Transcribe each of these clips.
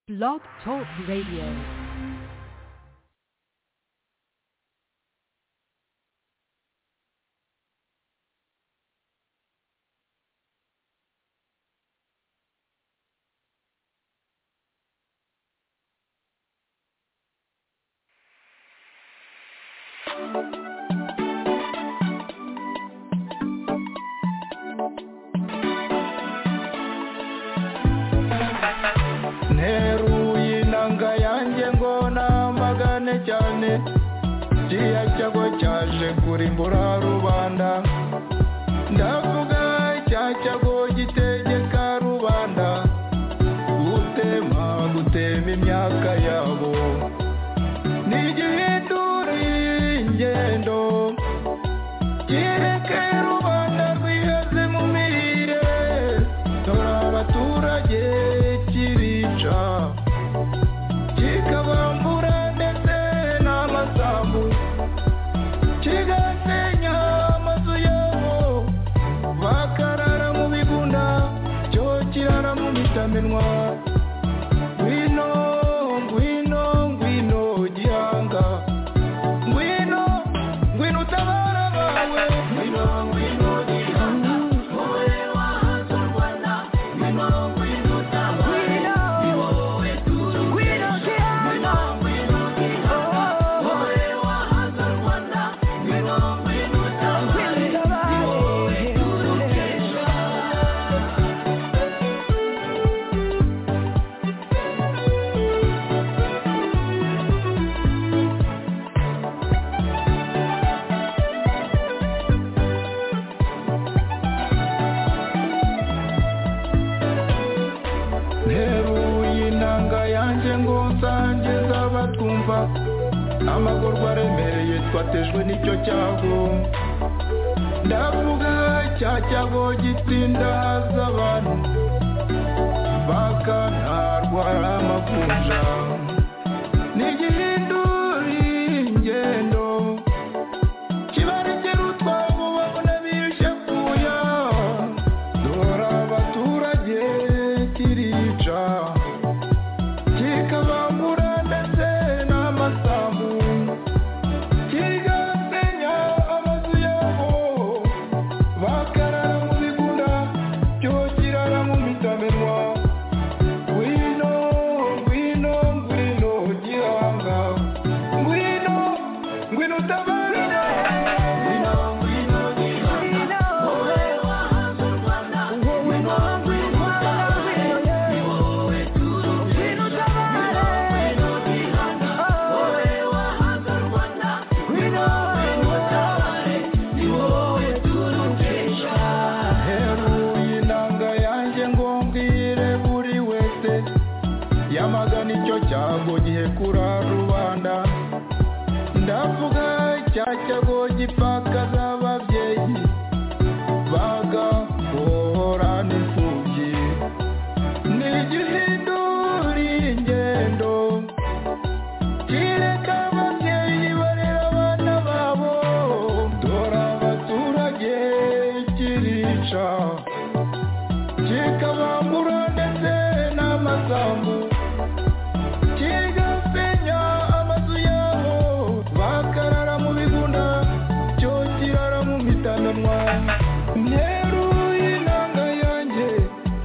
Blog Talk Radio. nteruye inanga yanjye ngo namagane cyane kiriya cyago cyaje kurimbura rubanda ndavuga cya cyago gitegeka rubanda gutema gutema imyaka yabo ntigihindure ingendo kireke rubanda rwiheze mu mirire dore abaturage kirica kikabambura ndetse n'amasambu kigasenya amazu yabo bakarara mu bigunda cyo kirara mu mitamenwa ngwino ngwino ngwino gihanga ngwino ngwino utabara abawe ngwino ngwino gihanga wowe wahanze u rwanda ngwino ngwino utabare ni wowe tuzi ngwino gihanga ngwino gihanga wowe wahanze u rwanda ngwino ngwino utabare ni wowe turukesha nteruye inanga yanjye ngo nsangiza abatwumva amagorwa aremereye twatejwe n'icyo cyago ndavuga cya cyago gitsinda haza abantu bakantarwa amakunja ntigihindure ingendo kibarekera utwabo babona birushye kuya dore abaturage kirica kikabambura ndetse n'amasambu kigasenya amazu yabo bakarara mu bigunda byo kirara mu mitamenwa ngwino ngwino ngwino gihanga ngwino ngwino utabara ngwino ngwino gihanga wowe wahanze u rwanda ngwino ngwino utabare ni wowe turubwira ngwino ngwino gihanga wowe wahanze u rwanda ngwino ngwino utabare ni wowe turukesha heruye inanga yanjye ngo mbwire buri wese yamagana icyo cyago gihekura rubanda ndavuga cya cyago gipfakaza ababyeyi bagahohora n'imfubyi ntigihindure ingendo kireka ababyeyi barera abana babo dore abaturage kirica kikabambura ndetse n'amasambu kigasenya amazu yabo bakarara mu bigunda cyo kirara mu mitananwa nteru y'inanga yanjye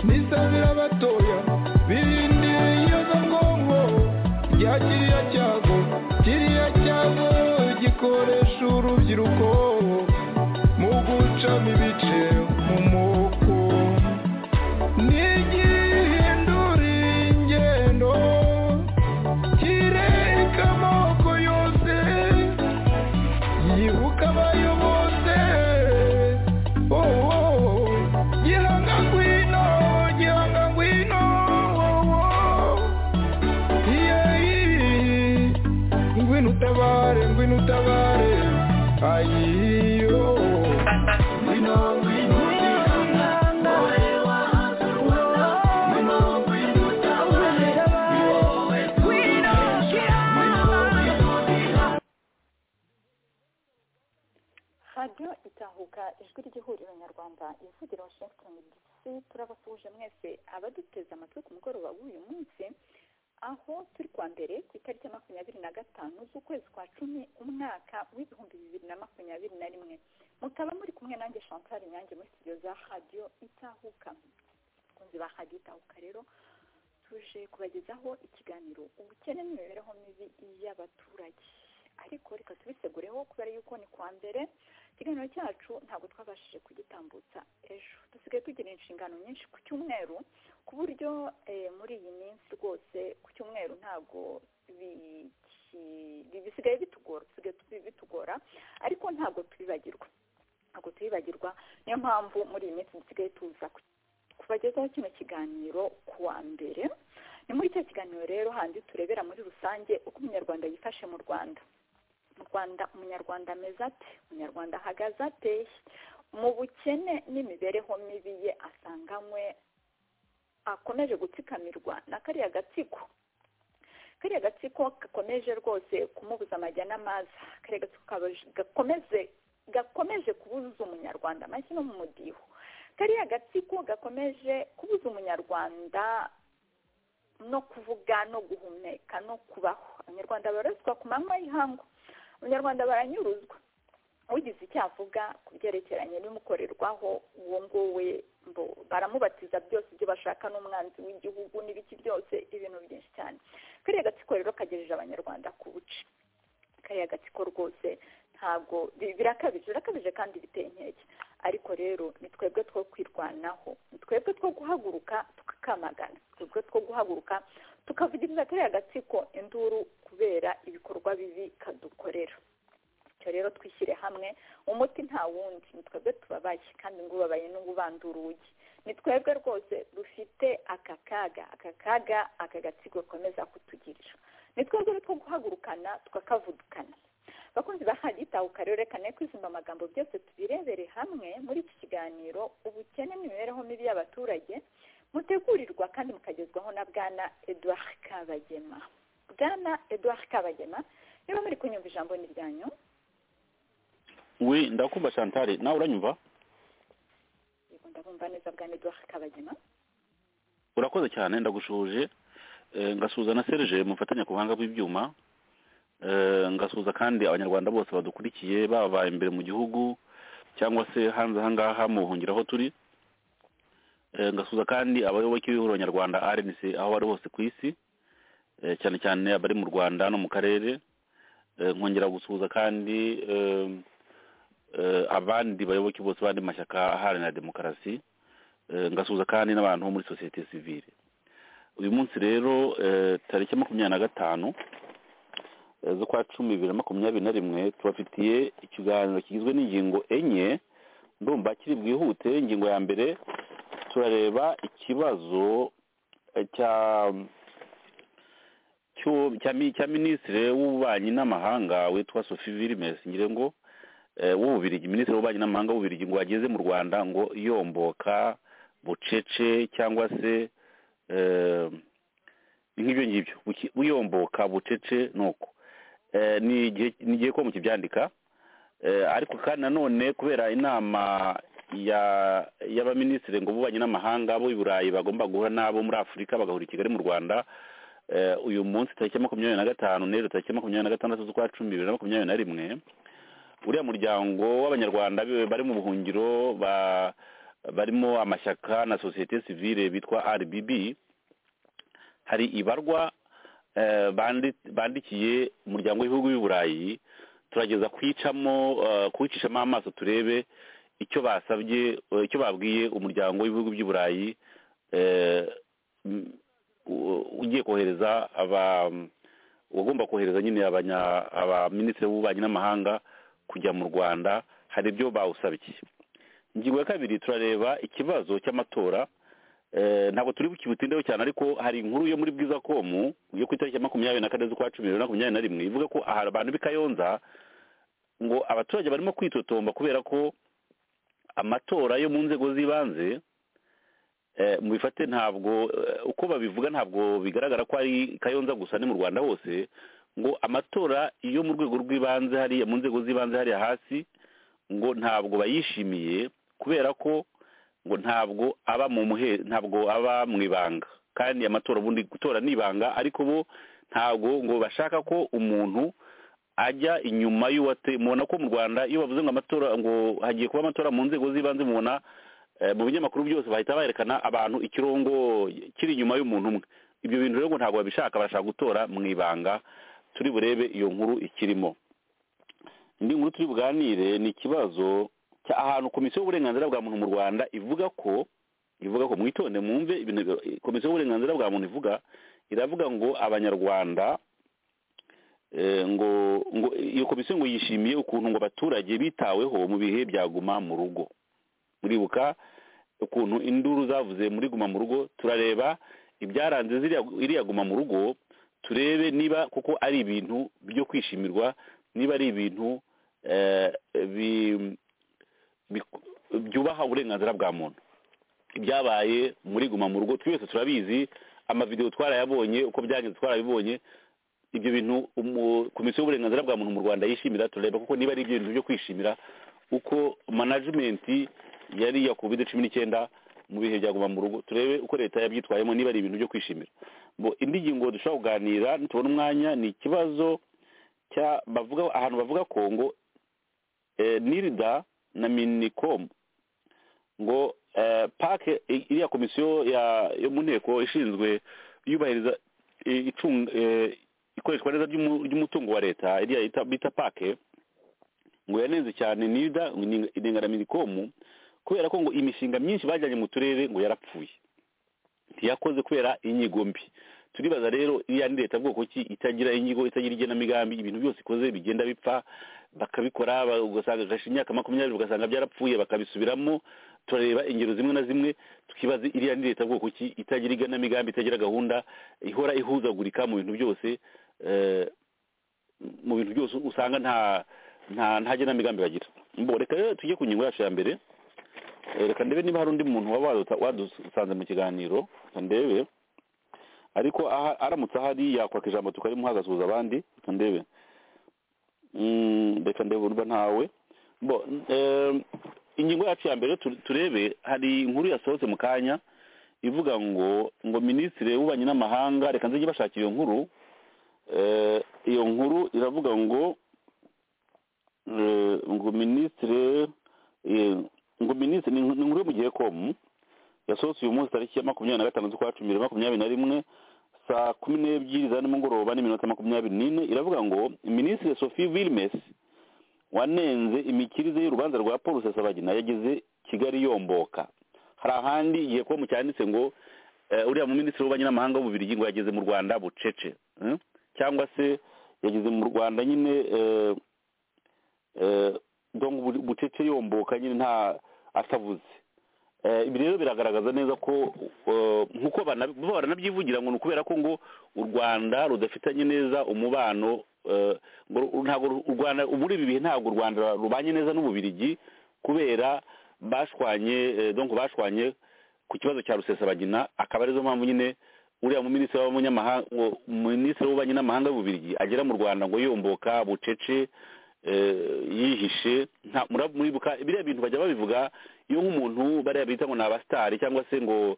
nisabira abatoya birindire iyozangongo rya kiriya cyago kiriya cyago gikoresha urubyiruko mu gucamo ibice mu moko ntigihindure ingendo kireka amoko yose yibuka abayo bose oh, oh, oh. gihanga ngwino gihanga ngwino oh, oh. Yeyi, ngwino utabare ngwino utabare ayiyo ngwino ngwino gihanga wowe wahanze u Rwanda ngwino ngwino utabare ni wowe turukesha ngwino ngwino gihanga radiyo itahuka ijwi ry'ihuriro nyarwanda ivugira washington dc turabasuhuje mwese abaduteze amatwi ku mugoroba w'uyu munsi turi kuwa mbere ku itariki ya makumyabiri na gatanu z'ukwezi kwa cumi umwaka w'ibihumbi bibiri na makumyabiri na rimwe mukaba muri kumwe nanjye chantal nyange muri studio za radiyo itahuka abakunzi ba radiyo itahuka rero tuje kubagezaho ikiganiro ubukene n'imibereho mibi y'abaturage ariko reka tubisegureho kubera yuko ni kuwa mbere ikiganiro cyacu ntabwo twabashije kugitambutsa ejo dusigaye tugira inshingano nyinshi ku cyumweru ku buryo eh, muri iyi minsi rwose ku cyumweru ntabwo biki- bi- bisigaye bitugora bisigaye tubi- bitugora ariko ntabwo tubibagirwa ntabwo tubibagirwa niyo mpamvu muri iyi minsi dusigaye tuza ku- kubagezaho kino kiganiro ku wa mbere ni muri cya kiganiro rero handi turebera muri rusange uko umunyarwanda yifashe mu rwanda mu rwanda umunyarwanda ameze ate umunyarwanda ahagaze ate mu bukene n'imibereho mibi ye asanganywe akomeje gutsikamirwa na kariya gatsiko kariya gatsiko gakomeje rwose kumubuza amajya n'amaza kariya gatsiko kabaje- gakomeze gakomeje kubuza umunyarwanda amashyi no mu mudiho kariya gatsiko gakomeje kubuza umunyarwanda no kuvuga no guhumeka no kubaho abanyarwanda baraswa ku manywa y'ihangu abanyarwanda baranyuruzwa ugize icyo avuga ku byerekeranye n'imukorerwaho uwo nguwe mbo baramubatiza byose ibyo bashaka n'umwanzi w'igihugu n'ibiki byose ibintu byinshi cyane kariya gatsiko rero kagejeje abanyarwanda ku buce kariya gatsiko rwose ntabwo bi- birakabije birakabije kandi biteye inkeke ariko rero ni twebwe two kwirwanaho ni twebwe two guhaguruka tukakamagana ni twebwe two guhaguruka tukavugiriza kariya gatsiko induru kubera ibikorwa bibi kadukorera bityo rero twishyire hamwe umuti nta wundi ni twebwe tubabaye kandi ngo ubabaye n'ubu ubanda urugi ni twebwe rwose dufite aka kaga aka kaga aka gatsiko gakomeza kutugirira ni twebwe rero two guhagurukana tukakavudukana bakunzi ba hagitahuka rero reka ne kwizumba amagambo byose tubirebere hamwe muri iki kiganiro ubukene n'imibereho mibi y'abaturage mutegurirwa kandi mukagezwaho na bwana edouard kabagema bwana edouard kabagema niba muri kunyumva ijambo ni ryanyu wi ndakumva chantal nawe uranyumva yego ndabumva neza bwana edouard kabagema urakoze cyane ndagushuje Eh, ngasuhuza na serge mufatanya ku buhanga bw'ibyuma Eh, ngasuhuza kandi abanyarwanda bose badukurikiye baba imbere mu gihugu cyangwa se hanze aha ngaha mu buhungiro aho turi Eh, ngasuhuza kandi abayoboke b'ihuriro nyarwanda rnc aho bari hose ku isi Eh, cyane cyane abari mu rwanda no mu karere Eh, nkongera gusuhuza kandi eh, eh, abandi bayoboke bose b'andi mashyaka aharanira demokarasi Eh, ngasuhuza kandi n'abantu bo muri sosiyete sivile uyu munsi rero eh, tariki ya makumyabiri na gatanu eh, z'ukwa cumi bibiri na makumyabiri na rimwe tubafitiye ikiganiro kigizwe n'ingingo enye ndumva kiri bwihute ingingo ya mbere turareba ikibazo eh, cya cyo- cya mi- cya minisitiri w'ububanyi n'amahanga witwa sophie vilmes ngira ngo eh, w'ububirigi minisitiri w'ububanyi n'amahanga w'ububirigi ngo ageze mu rwanda ngo yomboka bucece cyangwa se eh, nk'ibyo ngibyo buki- buyomboka bucece nuko Eh, ni igihe nigiye ko mukibyandika Eh, ariko kandi nanone kubera inama ya y'abaminisitiri ngo bubanyi n'amahanga bo i burayi bagomba guhura n'abo muri afurika bagahura i kigali mu rwanda Eh, uyu munsi tariki ya makumyabiri na gatanu n'ejo tariki ya makumyabiri na gatandatu z'ukwa cumi bibiri na makumyabiri na rimwe uriya muryango w'abanyarwanda bi- bari mu buhungiro ba- barimo amashyaka na sosiyete sivile bitwa rbb hari ibarwa eh, bandi- bandikiye umuryango w'ibihugu by'i burayi turageza kuyicamo eh, kuwucishamo amaso turebe icyo basabye eh, icyo babwiye umuryango w'ibihugu by'i burayi eh, m- u- ugiye kohereza aba uwagomba kohereza nyine abanya- abaminisitiri b'ububanyi n'amahanga kujya mu rwanda hari ibyo bawusabye ingingo ya kabiri turareba ikibazo cy'amatora Eh, ntabwo turi bukibutindeho cyane ariko hari inkuru yo muri bwiza komu yo ku itariki ya makumyabiri na kane z'ukwa cumi bibiri na makumyabiri na rimwe ivuga ko aha abantu b'i kayonza ngo abaturage barimo kwitotomba kubera ko amatora yo mu nzego z'ibanze eh, mubifate ntabwo eh, uko babivuga ntabwo bigaragara ko ari kayonza gusa ni mu rwanda hose ngo amatora yo mu rwego rw'ibanze hariya mu nzego z'ibanze hariya hasi ngo ntabwo bayishimiye kubera ko ngo ntabwo aba mu muhe ntabwo aba mu ibanga kandi amatora ubundi gutora ni ibanga ariko bo ntabwo ngo bashaka ko umuntu ajya inyuma y'uwate mubona ko mu rwanda iyo bavuze ngo amatora ngo hagiye kuba amatora mu nzego z'ibanze mubona mu binyamakuru byose bahita berekana abantu ikirongo kiri inyuma y'umuntu umwe ibyo bintu rero ngo ntabwo babishaka barashaka gutora mu ibanga turi burebe iyo nkuru ikirimo indi nkuru turi buganire ni ikibazo ahantu komisiyo y'uburenganzira bwa muntu mu rwanda ivuga ko ivuga ko mwitonde mwumve ibintu komisiyo y'uburenganzira bwa muntu ivuga iravuga ngo abanyarwanda ngo ngo iyo komisiyo ngo yishimiye ukuntu ngo abaturage bitaweho mu bihe byaguma mu rugo muribuka ukuntu induru zavuze muri guma mu rugo turareba ibyaranze iriya guma mu rugo turebe niba kuko ari ibintu byo kwishimirwa niba ari ibintu byubaha uburenganzira bwa muntu ibyabaye muri guma mu rugo twese turabizi amavidewo twarayabonye uko byagenze twarabibonye ibyo bintu komisiyo y'uburenganzira bwa muntu mu rwanda yishimira turareba kuko niba ari ibintu byo kwishimira uko manajimenti yari iya covid cumi n'icyenda mu bihe byaguma mu rugo turebe uko leta yabyitwayemo niba ari ibintu byo kwishimira indi ngingo dushobora kuganira tubona umwanya ni ikibazo ahantu bavuga ko ngo nirida na minikomu ngo pake iriya komisiyo yo mu nteko ishinzwe yubahiriza ikoreshwa neza ry'umutungo wa leta iriya bita pake ngo yanenze cyane nirida na minikomu kubera ko ngo imishinga myinshi bajyanye mu turere ngo yarapfuye ntiyakoze kubera inyigo mbi turibaza rero iriya ni leta bwoko ki itagira inyigo itagira igenamigambi ibintu byose ikoze bigenda bipfa bakabikora ugasanga gasha imyaka makumyabiri ugasanga byarapfuye bakabisubiramo turareba ingero zimwe na zimwe tukibaza iriya ni leta bwoko ki itagira igenamigambi itagira gahunda ihora ihuzagurika mu bintu byose mu bintu byose usanga nta nta genamigambi bagira reka rero tujye ku ngingo yacu ya mbere reka ndebe niba hari undi muntu waba wadusanze mu kiganiro reka ndebe ariko aramutse ahari yakwaka ijambo tukarimuha agasuhuza abandi reka ndebe reka ndebe urba ntawe ingingo yacu ya mbere turebe hari inkuru yasohotse mu kanya ivuga ngo ngo minisitiri w'ububanyi n'amahanga reka nzajye bashakira iyo nkuru iyo nkuru iravuga ngo ngo minisitiri ngo minisitiri ni inkuru yo mu gihe komu yasohotse uyu munsi tariki ya makumyabiri na gatanu z'ukwa cumi makumyabiri na rimwe saa kumi n'ebyiri za nimugoroba n'iminota makumyabiri n'ine iravuga ngo minisitiri sophie wilmes wanenze imikirize y'urubanza rwa paul rusesabagina yageze kigali yomboka hari ahandi igihe komu cyanditse ngo uriya muminisitiri w'ububanyi n'amahanga w'ububirigi ngo yageze mu rwanda bucece cyangwa se yageze mu rwanda nyine dongo bucece yomboka nyine nta atavuze ibi rero biragaragaza neza ko nk'uko baranabyivugira ngo ni ukubera ko ngo u rwanda rudafitanye neza umubano ntabwo u rwanda muri ibi bihe ntabwo u rwanda rubanye neza n'ububirigi kubera bashwanye dongo bashwanye ku kibazo cya rusesabagina akaba arizo mpamvu nyine uriya muminisitiri w'ububanyi n'amahanga y'ububirigi agera mu rwanda ngo yomboka bucece yihishe muribuka biriya bintu bajya babivuga iyo nk'umuntu bariya bita ngo ni abasitari cyangwa se ngo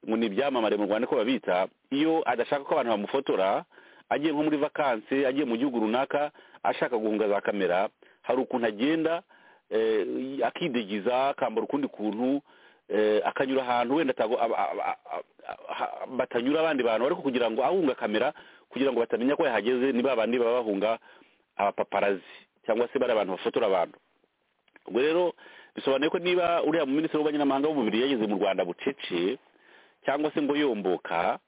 ngo ni ibyamamare mu rwanda ko babita iyo adashaka ko abantu bamufotora agiye nko muri vakansi agiye mu gihugu runaka ashaka guhunga za kamera hari ukuntu agenda akidegiza akambara ukundi kuntu akanyura ahantu wenda batanyura abandi bantu ariko kugira ngo ahunga kamera kugira ngo batamenya ko yahageze ni babandi baba bahunga abapaparazi cyangwa se bari abantu bafotora abantu ubwo rero bisobanuye ko niba uriya muminisitiri w'ububanyi n'amahanga w'umubiri yageze mu rwanda bucece cyangwa se ngo yomboka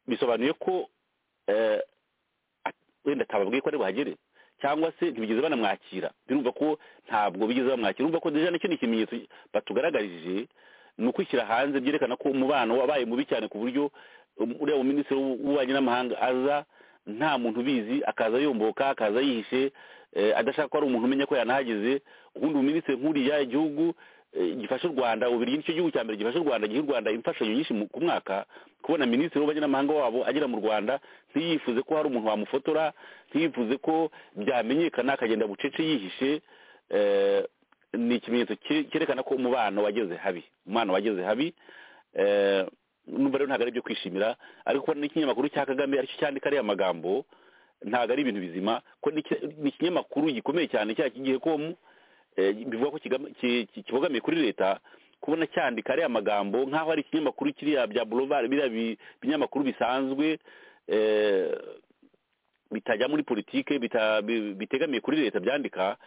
bisobanuye ko wenda atababwiye ko ari buhagere cyangwa se ntibigeze banamwakira birumva ko ntabwo bigeze bamwakira urumva ko deja nicyo ni ikimenyetso batugaragarije ni ukwishyira hanze byerekana ko umubano wabaye mubi cyane ku buryo uriya muminisitiri w'ububanyi n'amahanga aza nta muntu ubizi akaza yomboka akaza yihishe adashaka ko ari umuntu umenya ko yanahageze ubundi ubuminisitiri nk'uriya igihugu gifasha u rwanda ubiri nicyo gihugu cya mbere gifasha u rwanda giha u rwanda imfashanyo nyinshi ku mwaka kubona minisitiri w'ububanyi n'amahanga wabo agera mu rwanda ntiyifuze ko hari umuntu wamufotora ntiyifuze ko byamenyekana akagenda bucece yihishe ni ikimenyetso cyerekana ko umubano wageze habi umubano wageze habi numva rero ntabwo ari ibyo kwishimira ariko n'ikinyamakuru cya kagame aricyo cyandika ariya magambo ntabwo ari ibintu bizima ko ni ikinyamakuru gikomeye cyane cya kigiye komu bivuga ko kibogamiye kuri leta kubona cyandika ariya magambo nk'aho ari ikinyamakuru kiriya bya burovare biriya binyamakuru bisanzwe bitajya muri politike bitegamiye kuri leta byandika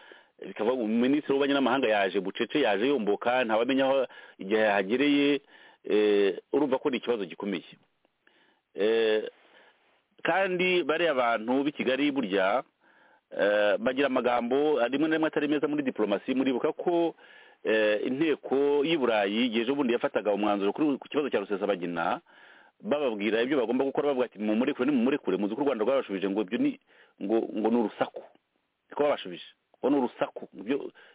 bikava minisitiri w'ububanyi n'amahanga yaje bucece yaje yomboka ntawamenya aho igihe yahagereye urumva ko ni ikibazo gikomeye kandi bariya bantu b'i kigali burya bagira amagambo rimwe na rimwe atari meza muri diporomasi muribuka ko inteko y'i burayi yeje ubundi yafataga umwanzuro ku kibazo cya rusesabagina bababwira ibyo bagomba gukora bavuga ati mumurekure mumurekure muzi ko u rwanda rwabashubije ngo ibyo ni ngo ngo ni urusaku niko babashubije ngo ni urusaku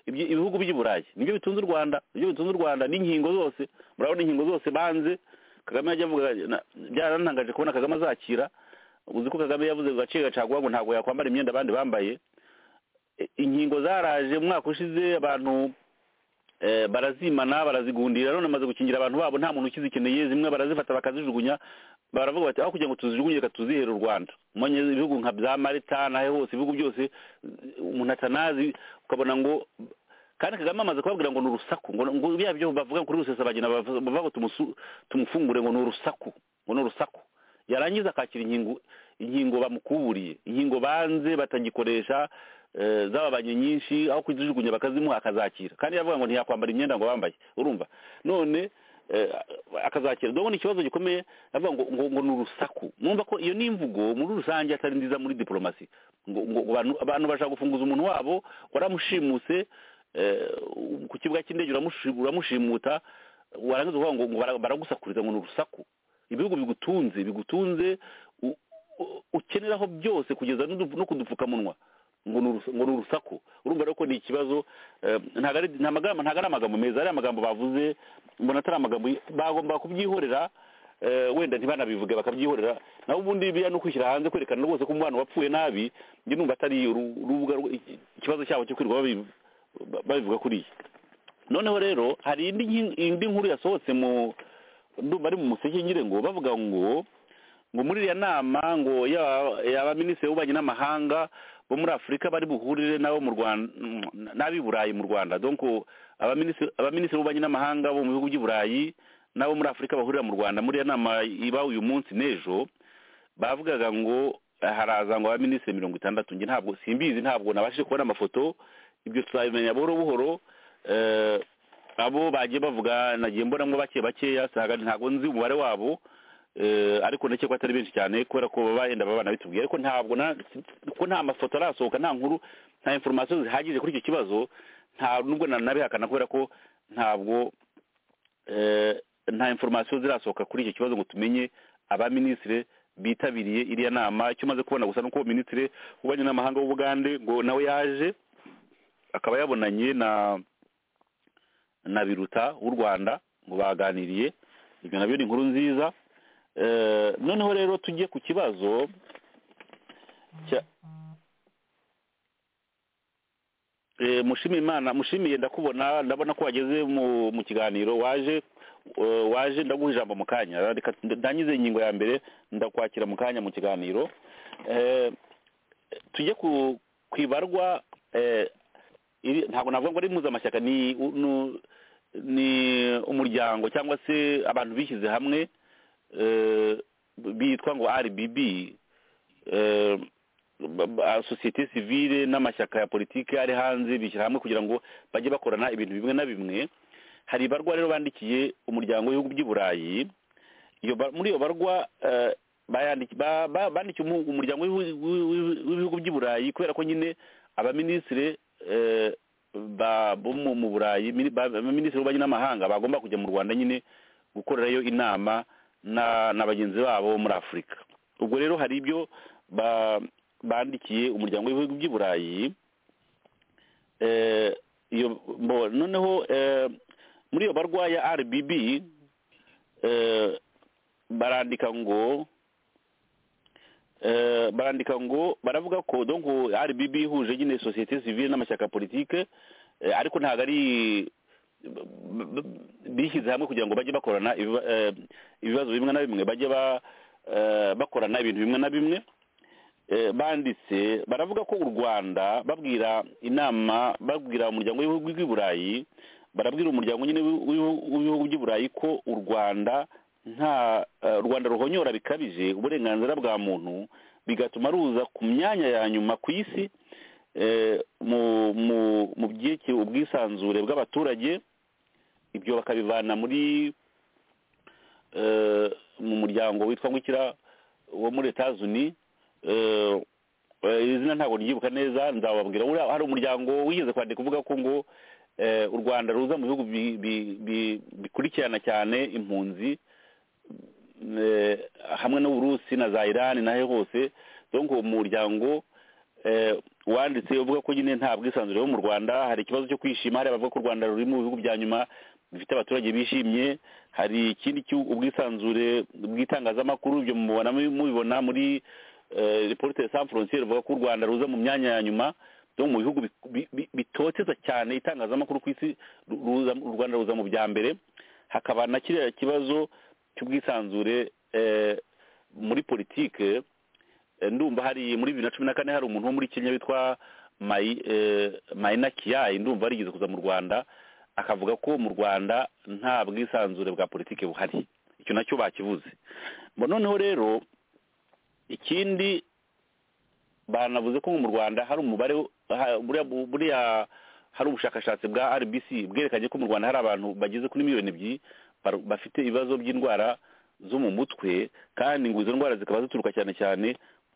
ibihugu by'i burayi nibyo bitunze u rwanda nibyo bitunze u rwanda n'inkingo zose murabona inkingo zose banze kagame yajya avuga byarantangaje kubona kagame azakira uzi ko kagame yavuze gace gacaguha ngo ntabwo yakwambara imyenda abandi bambaye inkingo zaraje umwaka ushize abantu barazimana barazigundira none bamaze gukingira abantu babo nta muntu ukizikeneye zimwe barazifata bakazijugunya baravuga bati aho kugira ngo tuzijugunye reka tuzihere u rwanda umenya ibihugu nka bya marita n'aho hose ibihugu byose umuntu atanazi ukabona ngo kandi kagame amaze kubabwira ngo ni urusaku ngo biriya byo bavuga kuri rusesabagina bavuga ngo tumufungure ngo ni urusaku ngo ni urusaku yarangiza akakira inkingo inkingo bamukuburiye inkingo banze batagikoresha zaba banki nyinshi aho kuzijugunya bakazimuha akazakira kandi yavuga ngo ntiyakwambara imyenda ngo bambaye urumva none akazakira dore ikibazo gikomeye avuga ngo ngo ni urusaku mwumva ko iyo ni imvugo muri rusange atari nziza muri diporomasi ngo abantu bashaka gufunguza umuntu wabo waramushimuse ku kibuga cy'indege uramushimuta warangiza uvuga ngo baragusakuriza ngo ni urusaku ibihugu bigutunze bigutunze ukeneraho byose kugeza no kudupfukamunwa ngo ni urusaku urumva rero ko ni ikibazo ntabwo ari amagambo meza ari amagambo bavuze mbona atari amagambo bagomba kubyihorera wenda ntibanabivuge bakabyihorera naho ubundi biriya ni ukwishyira hanze kwerekana rwose ko umwana wapfuye nabi njye numva atari ikibazo cyabo cyo kwirirwa babivuga kuriya noneho rero hari indi nkuru yasohotse mu bari mu museke nyine ngo bavuga ngo ngo muri iriya nama ngo y'abaminisitiri w'ububanyi n'amahanga bo muri afurika bari buhurire nabo mu rwanda n'ab'i burayi mu rwanda donc abaminisitiri b'ububanyi n'amahanga bo mu bihugu by'i burayi n'abo muri afurika bahurira mu rwanda muri iyo nama iba uyu munsi n'ejo bavugaga ngo haraza ngo abaminisitiri mirongo itandatu njye ntabwo simbizi ntabwo nabashije kubona amafoto ibyo tuzabimenya buhoro buhoro abo bagiye bavuga nagiye mbonamo bake bakeya ntabwo nzi umubare wabo ariko ndetse ko atari benshi cyane kubera ko baba babana bitubwiye ariko ntabwo ko nta mafoto arasohoka nta nkuru nta inforomasiyo zihagije kuri icyo kibazo nta nubwo nanabihakana kubera ko ntabwo nta inforomasiyo zirasohoka kuri icyo kibazo ngo tumenye abaminisitiri bitabiriye iriya nama icyo umaze kubona gusa nuko minisitiri w'ububanyi n'amahanga w'ubugande ngo nawe yaje akaba yabonanye na na biruta w'u rwanda ngo baganiriye ibyo nabyo ni inkuru nziza noneho rero tujye ku kibazo imana mushimiye ndakubona ndabona ko wageze mu kiganiro waje waje ndaguha ijambo mu kanya ndangize ingingo ya mbere ndakwakira mu kanya mu kiganiro tujye ku ibarwa ntabwo navuga ngo ari impuzamashyaka ni umuryango cyangwa se abantu bishyize hamwe bitwa ngo rbb sosiyete sivile n'amashyaka ya politiki ari hanze bishyira hamwe kugira ngo bajye bakorana ibintu bimwe na bimwe hari ibarwa rero bandikiye umuryango w'ibihugu by'i burayi muri iyo barwa bandikiye umuryango w'ibihugu by'i burayi kubera ko nyine abaminisitiri bo mu burayi abaminisitiri b'ububanyi n'amahanga bagomba kujya mu rwanda nyine gukorerayo inama na bagenzi babo muri afurika ubwo rero hari ibyo bandikiye umuryango w'ibihugu by'i burayi noneho muri iyo barwaya rbb barandika ngo barandika ngo baravuga ko ngo rbb ihuje nyine sosiyete sivile n'amashyaka politike ariko ntabwo ari bishyize hamwe kugira ngo bajye bakorana ibiba- eh, ibibazo bimwe na bimwe bajye ba- eh, bakorana ibintu bimwe na bimwe Eh, banditse baravuga ko u rwanda babwira inama babwira umuryango w'ibihugu by'i burayi barabwira umuryango nyine w'ibihu- w'ibihu- w'ibihugu by'i burayi ko u rwanda nta eh, u rwanda ruhonyora bikabije uburenganzira bwa muntu bigatuma ruza ku myanya ya nyuma ku isi eh, mu- mu- mu byerekeye ubwisanzure bw'abaturage ibyo bakabivana muri eh, mu muryango witwa ngukira wo muri Etats-Unis eh, eh, izina ntabwo ryibuka neza nzababwira Uriya hari umuryango wigeze kwandika uvuga ko ngo eh, u rwanda ruza mu bihugu bi- bi- bi- bikurikirana cyane impunzi eh, hamwe n'uburusi na za irani nahe hose donc umuryango eh, wanditse uvuga ko nyine nta bwisanzure bo mu rwanda hari ikibazo cyo kwishima hari abavuga ko u rwanda ruri mu bihugu bya nyuma bifite abaturage bishimye hari ikindi cy'u- ubwisanzure bw'itangazamakuru ibyo mubona mubibona muri reporte san frontiere bavuga ko u rwanda ruza mu myanya ya nyuma byo mu bihugu bi- bi- bi- bitoteza cyane itangazamakuru ku isi ru- ruza- u rwanda ruza mu bya mbere hakaba na kiriya kibazo cy'ubwisanzure eh, muri politike Eh, ndumva hari muri bibiri na cumi na kane hari umuntu wo muri kenya witwa Mai- eh, maina kiyayi ndumva yarigeze kuza mu rwanda akavuga ko mu rwanda nta bwisanzure bwa politiki buhari icyo nacyo bakivuze Mbo noneho rero ikindi banavuze ko mu rwanda hari umubare ha- buriya buriya hari ubushakashatsi bwa rbc bwerekanye ko mu rwanda hari abantu bageze kuri miliyoni ebyiri baru- bafite ibibazo by'indwara zo mu mutwe kandi ngo izo ndwara zikaba zituruka cyane cyane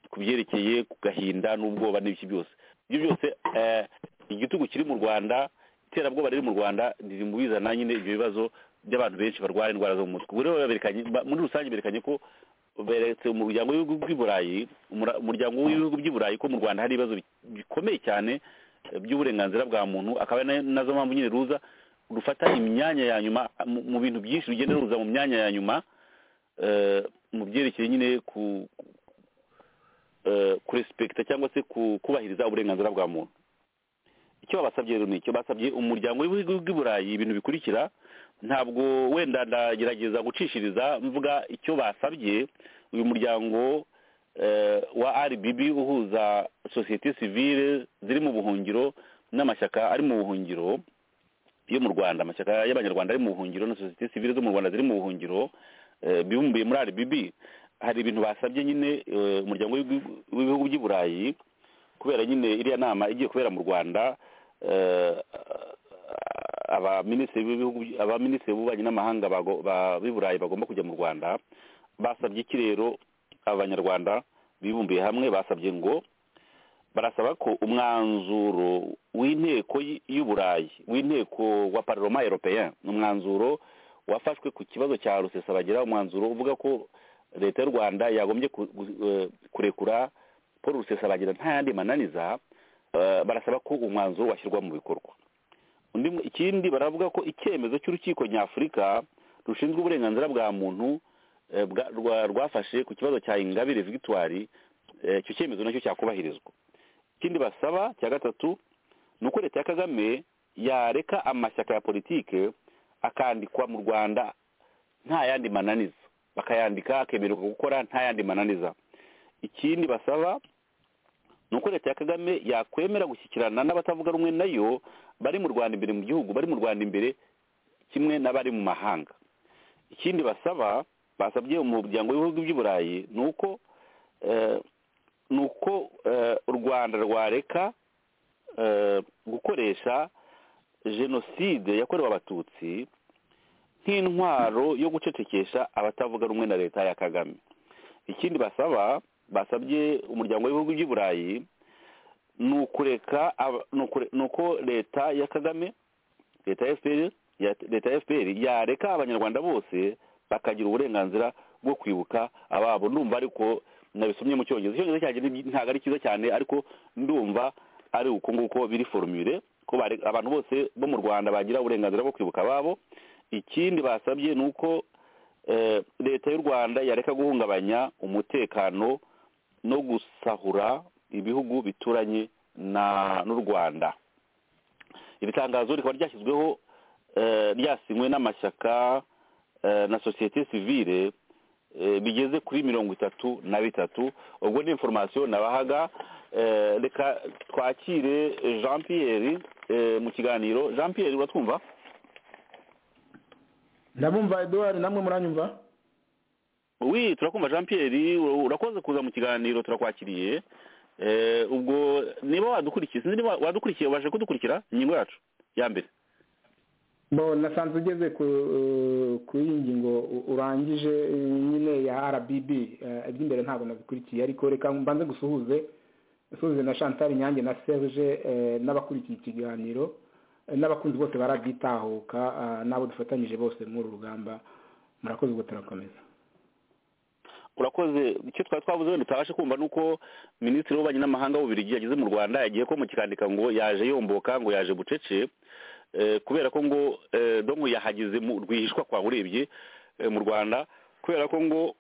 ku byerekeye ku gahinda n'ubwoba n'ibiki byose ibyo byose eh, igitugu kiri mu rwanda iterabwoba riri mu rwanda riri mu bizana nyine ibyo bibazo by'abantu benshi barwara indwara zo mu mutwe ubwo rero baberekanye ba- muri rusange berekanye ko beretse umuryango w'ibihugu by'i burayi umura- umuryango w'ibihugu by'i burayi ko mu rwanda hari ibibazo bi- bikomeye cyane eh, by'uburenganzira bwa muntu akaba ari na- nazo mpamvu nyine ruza rufata imyanya ya nyuma mu- mu bintu byinshi rugenda ruza mu myanya ya nyuma eh, mu byerekeye nyine ku eh, kurespekita cyangwa se ku- kubahiriza uburenganzira bwa muntu icyo babasabye rero ni icyo basabye umuryango w'ibihugu by'i burayi ibintu bikurikira ntabwo wenda ndagerageza gucishiriza mvuga icyo basabye uyu muryango eh, wa rbb uhuza sosiyete sivile ziri mu buhungiro n'amashyaka ari mu buhungiro yo mu rwanda amashyaka y'abanyarwanda ari mu buhungiro na sosiyete sivile zo mu rwanda ziri mu buhungiro eh, bibumbiye muri rbb hari ibintu basabye nyine eh, umuryango w'ibihugu- w'ibihugu by'i burayi kubera nyine iriya nama igiye kubera mu rwanda eh, abaminisitiri b'ibihugu by- abaminisitiri b'ububanyi n'amahanga bago- ba- b'i burayi bagomba kujya mu rwanda basabye iki rero abanyarwanda bibumbiye hamwe basabye ngo barasaba ko umwanzuro w'inteko y- y'uburayi w'inteko wa parlement européen ni umwanzuro wafashwe ku kibazo cya rusesabagera umwanzuro uvuga ko leta y'u rwanda yagombye ku- gu- eh, kurekura paul rusesabagera nta yandi mananiza eh, barasaba ko umwanzuro washyirwa mu bikorwa undi mu- ikindi baravuga ko icyemezo cy'urukiko nyafurika rushinzwe uburenganzira bwa muntu eh, bwa- rwa- rwafashe ku kibazo cya ingabire victoire eh, icyo cyemezo nacyo cyakubahirizwa ikindi basaba cya gatatu ni uko leta ya kagame yareka amashyaka ya politike akandikwa mu rwanda nta yandi mananiza bakayandika akemererwa gukora nta yandi mananiza ikindi basaba ni uko leta ya kagame yakwemera gushyikirana n'abatavuga rumwe nayo bari mu rwanda imbere mu gihugu bari mu rwanda imbere kimwe n'abari mu mahanga ikindi basaba basabye umuryango w'ibihugu by'i burayi ni uko eh, ni uko eh, u rwanda rwareka eh, gukoresha jenoside yakorewe abatutsi nk'intwaro yo gucecekesha abatavuga rumwe na leta ya kagame ikindi basaba basabye umuryango w'ibihugu by'i burayi ni ukureka aba- ni ukure- ni uko leta ya kagame leta ya fpr ya- leta ya fpr yareka abanyarwanda bose bakagira uburenganzira bwo kwibuka ababo ndumva ariko nabisomye mu cyongereza icyongereza cyanjye ni- ntabwo ari cyiza cyane ariko ndumva ari uko nguko biri forumire ko bare- abantu bose bo mu rwanda bagira uburenganzira bwo kwibuka ababo ikindi basabye ni uko eh, leta y'u rwanda yareka guhungabanya umutekano no gusahura ibihugu bituranye na n'u rwanda iri tangazo rikaba ryashyizweho eh, ryasinywe n'amashyaka eh, na sosiyete sivire eh, bigeze kuri mirongo itatu na bitatu ubwo ni inforomasiyo nabahaga eh, reka twakire jean pierre eh, mu kiganiro jean pierre uratwumva ndabumva eduard namwe muranyumva wi turakumva jean pierre ura- urakoze kuza mu kiganiro turakwakiriye Eh, ubwo niba wadukurikiye sinzi niba wadukurikiye ubashe kudukurikira ingingo yacu ya mbere bo nasanze ugeze ku ku iyi ngingo u- urangije eh, nyine ya rbb eh, iby'imbere ntabwo nabikurikiye ariko reka mbanze gusuhuze usuhuze na chantal nyange na serge eh, n'abakurikiye ikiganiro eh, n'abakunzi bose barabyitahuka ah, n'abo dufatanyije bose muri uru rugamba murakoze ubwo turakomeza urakoze icyo twari twavuze wenda utabashe kumva ni uko minisitiri w'ububanyi n'amahanga w'ububirigi yageze mu rwanda yagiye ko mu kikandika ngo yaje yomboka ngo yaje bucece Eh, kubera ko ngo eh, dongo yahageze mu rwihishwa kwa urebye eh, mu rwanda kubera ko ngo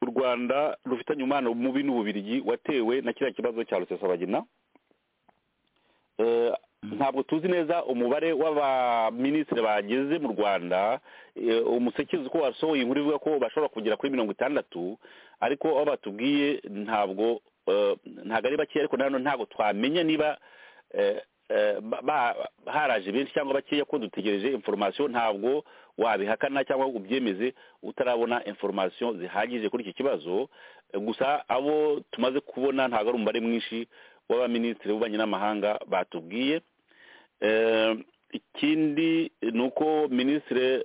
u rwanda rufitanye umubano mubi n'ububirigi watewe na kiriya kibazo cya rusesabagina Eh, ntabwo tuzi neza umubare w'abaminisitiri bageze mu rwanda Eh, umusekezi uko wasohoye inkuru ivuga ko bashobora kugera kuri mirongo itandatu ariko abo batubwiye ntabwo eh, ntabwo ari bake ariko nanone ntabwo twamenya niba eh, eh, ba- ba- haraje benshi cyangwa bakeya ko dutegereje inforomasiyo ntabwo wabihakana cyangwa ngo ubyemeze utarabona inforomasiyo zihagije kuri iki kibazo Eh, gusa abo tumaze kubona ntabwo ari umubare mwinshi w'abaminisitiri b'ububanyi n'amahanga batubwiye Eh, ikindi ni uko minisitiri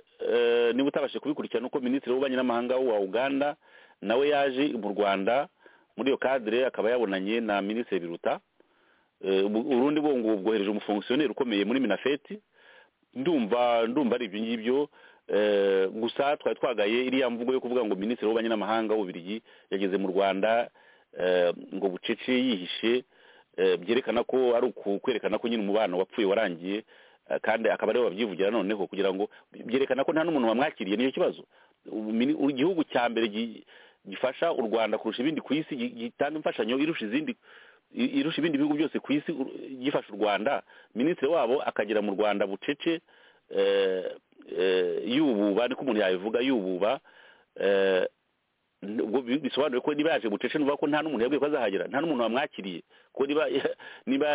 niba utabashije kubikurikirana uko minisitiri w'ububanyi n'amahanga wa uganda nawe yaje mu rwanda muri iyo kadire akaba yabonanye na minisitiri biruta Eh, ubu- urundi bwo ngo bwohereje umufongisiyoneri ukomeye muri minafeti ndumva ndumva ari ibyo ngibyo Eh, gusa twari twagaye iriya mvugo yo kuvuga ngo minisitiri w'ububanyi n'amahanga w'ububirigi yageze mu rwanda eh, ngo bucece yihishe eh, byerekana ko ari uku- kwerekana ko nyine umubano wapfuye warangiye eh, kandi akaba ariwe wabyivugira noneho kugira ngo byerekana ko nta n'umuntu wamwakiriye nicyo kibazo Ubu mini- igihugu cya mbere gi- gifasha u rwanda kurusha ibindi ku isi gi- gitanga imfashanyo irusha izindi i- irusha ibindi bihugu byose ku isi u- gifasha u rwanda minisitiri wabo akagera mu rwanda bucece eh, eh, yububa niko umuntu yabivuga yububa eh, ubwo bi- bisobanuye ko niba yaje bucece nuvuga ko nta n'umuntu yabwiye ko azahagera nta n'umuntu wamwakiriye ko niba niba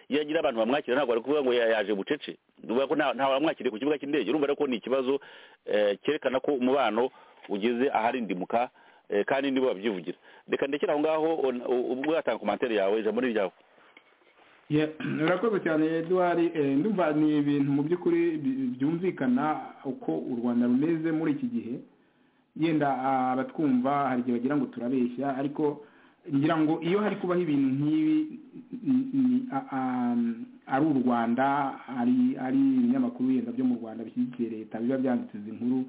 yagira abantu bamwakira ntabwo ari kuvuga ngo ya- yaje bucece nuvuga ko nta nta wamwakiriye ku kibuga cy'indege urumva rero ko ni ikibazo eh, cyerekana ko umubano ugeze aharindimuka eh, kandi nibo babyivugira reka ndekera aho ngaho on- u- ubwo yatanga komantere yawe ijambo ni ryawe Ye, urakoze cyane eduard Eh, ndumva ni ibintu mu by'ukuri bi- byumvikana uko u rwanda rumeze muri iki gihe yenda ah, abatwumva hari igihe bagira ngo turabeshya ariko ngira ngo iyo hari kubaho ibintu nk'ibi ni- ni- a- a- ari u rwanda ari ari ibinyamakuru yenda byo mu rwanda bishyigikiye leta biba byanditse izi nkuru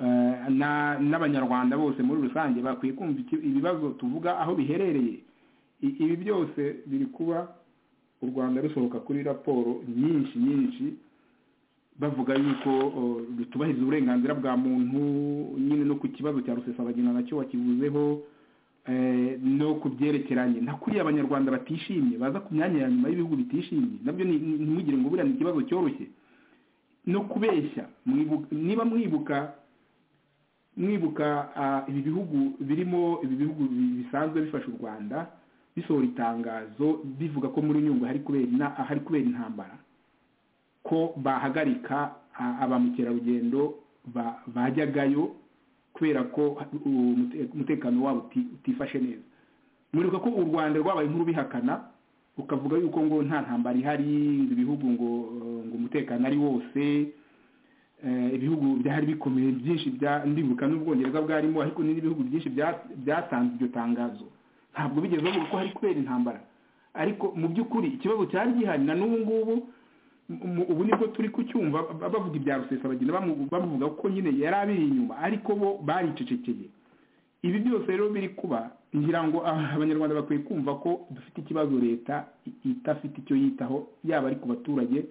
Eh, na- n'abanyarwanda bose muri rusange bakwiye kumva iki- ibibazo tuvuga aho biherereye I- ibi byose biri kuba u rwanda rusohoka kuri raporo nyinshi nyinshi bavuga yuko o, rutubahiriza uburenganzira bwa muntu nyine no ku kibazo cya rusesabagina nacyo wakivuzeho eh, no ku byerekeranye na kuriya abanyarwanda batishimye baza ku myanya ya nyuma y'ibihugu bitishimye nabyo ni- ni- ntimugire ngo buriya ni ikibazo cyoroshye no kubeshya mwibu- niba mwibuka mwibuka ah, ibi bihugu birimo ibi bihugu bi- bisanzwe bifasha u rwanda bisohora itangazo bivuga ko muri nyungwe hari kubera ina- ahari kubera intambara ko bahagarika a- aba mukerarugendo ba- bajyagayo kubera ko u- umute- umutekano wabo uti- utifashe neza muribuka ko u rwanda rwabaye inkuru bihakana ukavuga yuko ngo nta ntambara ihari ngo ibihugu ngo ngo umutekano ari wose eh, ibihugu byari bikomeye byinshi bya ndibuka n'ubwongereza bwarimo ariko ni n'ibihugu byinshi bya- byatanze iryo tangazo ntabwo bigeze bavuga ko hari kubera intambara ariko mu by'ukuri ikibazo cyari gihari na n'ubu ngubu mu- ubu nibwo turi kucyumva ba- bavuga ibya rusesabagina bamu- bamuvuga ko nyine yari abiri inyuma ariko bo baricecekeye ibi byose rero biri kuba ngira ngo ah, abanyarwanda bakwiye kumva ko dufite ikibazo leta i- idafite icyo yitaho yaba ari ku baturage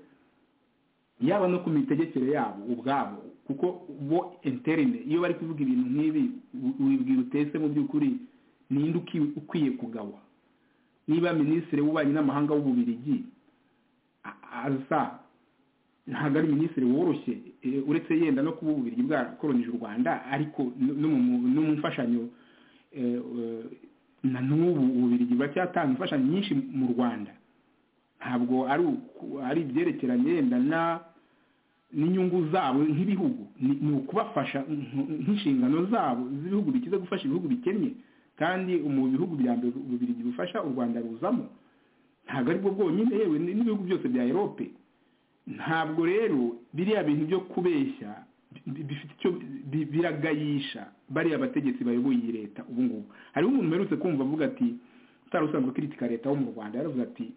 yaba no ku mitegekere yabo ubwabo kuko bo interine iyo bari kuvuga ibintu nk'ibi u- wibwira utese mu by'ukuri ninde uki- ukwiye kugabwa niba minisitiri w'ububanyi n'amahanga w'ububirigi a- aza ntabwo ari minisitiri woroshye eh, uretse yenda no kuba uburyo bwarakoronije u rwanda ariko no- no mu- no mu mfashanyo eh, eh, na n'ubu ububirigi buracyatanga imfashanyo nyinshi mu rwanda ntabwo ari uku- ari ibyerekeranye yenda na n'inyungu zabo nk'ibihugu ni ni ukubafasha nk- nk'inshingano zabo z'ibihugu bikize gufasha ibihugu bikennye kandi mu bihugu bya mbere ububirigi bufasha u rwanda ruzamo ntabwo ari bwo bwonyine yewe ni- n'ibihugu byose bya erope ntabwo rero biriya bintu byo kubeshya bi- bifite icyo bi- biragayisha bariya bategetsi bayoboye iyi leta ubu ngubu hariho umuntu uherutse kumva avuga ati utari usanzwe kritika leta wo mu rwanda yaravuze ati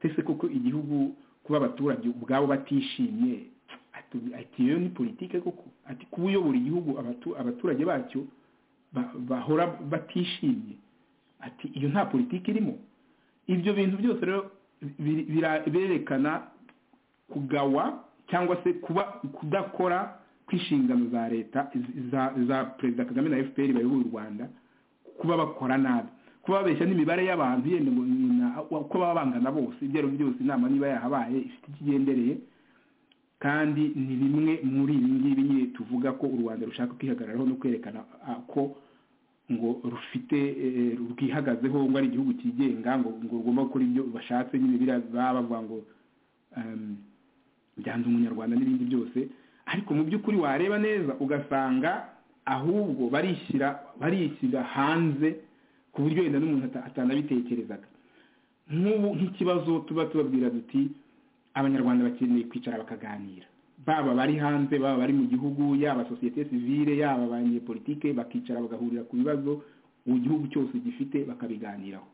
ese koko igihugu kuba abaturage ubwabo batishimye ati- ati iyo ni politike koko ati kuba uyobora igihugu abatu- abaturage bacyo ba- bahora batishimye ati iyo nta politiki irimo ibyo bintu byose rero biri- bira- birerekana kugawa cyangwa se kuba kudakora kw'inshingano za leta za za perezida kagame na fpr bayoboye u rwanda kuba bakora nabi kuba babeshya n'imibare y'abantu yenda ngo ni na- uko baba bangana bose ibyo ari byo byose inama niba yahabaye ifite ikigendereye kandi ni bimwe muri ibi ngibi nyine tuvuga ko u rwanda rushaka kwihagararaho no kwerekana ah, ko ngo rufite eh, rwihagazeho ngo ari igihugu cyigenga ngo ngo rugomba gukora ibyo bashatse nyine biriya baba bavuga ngo um, byanze umunyarwanda n'ibindi byose ariko mu by'ukuri wareba neza ugasanga ahubwo barishyira barishyira hanze ku buryo wenda n'umuntu ata- atanabitekerezaga nk'ubu nk'ikibazo tuba tubabwira duti abanyarwanda bakeneye kwicara bakaganira baba bari hanze baba bari mu gihugu yaba sosiyete sivile yaba abanyepolitike bakicara bagahurira ku bibazo igihugu cyose gifite bakabiganiraho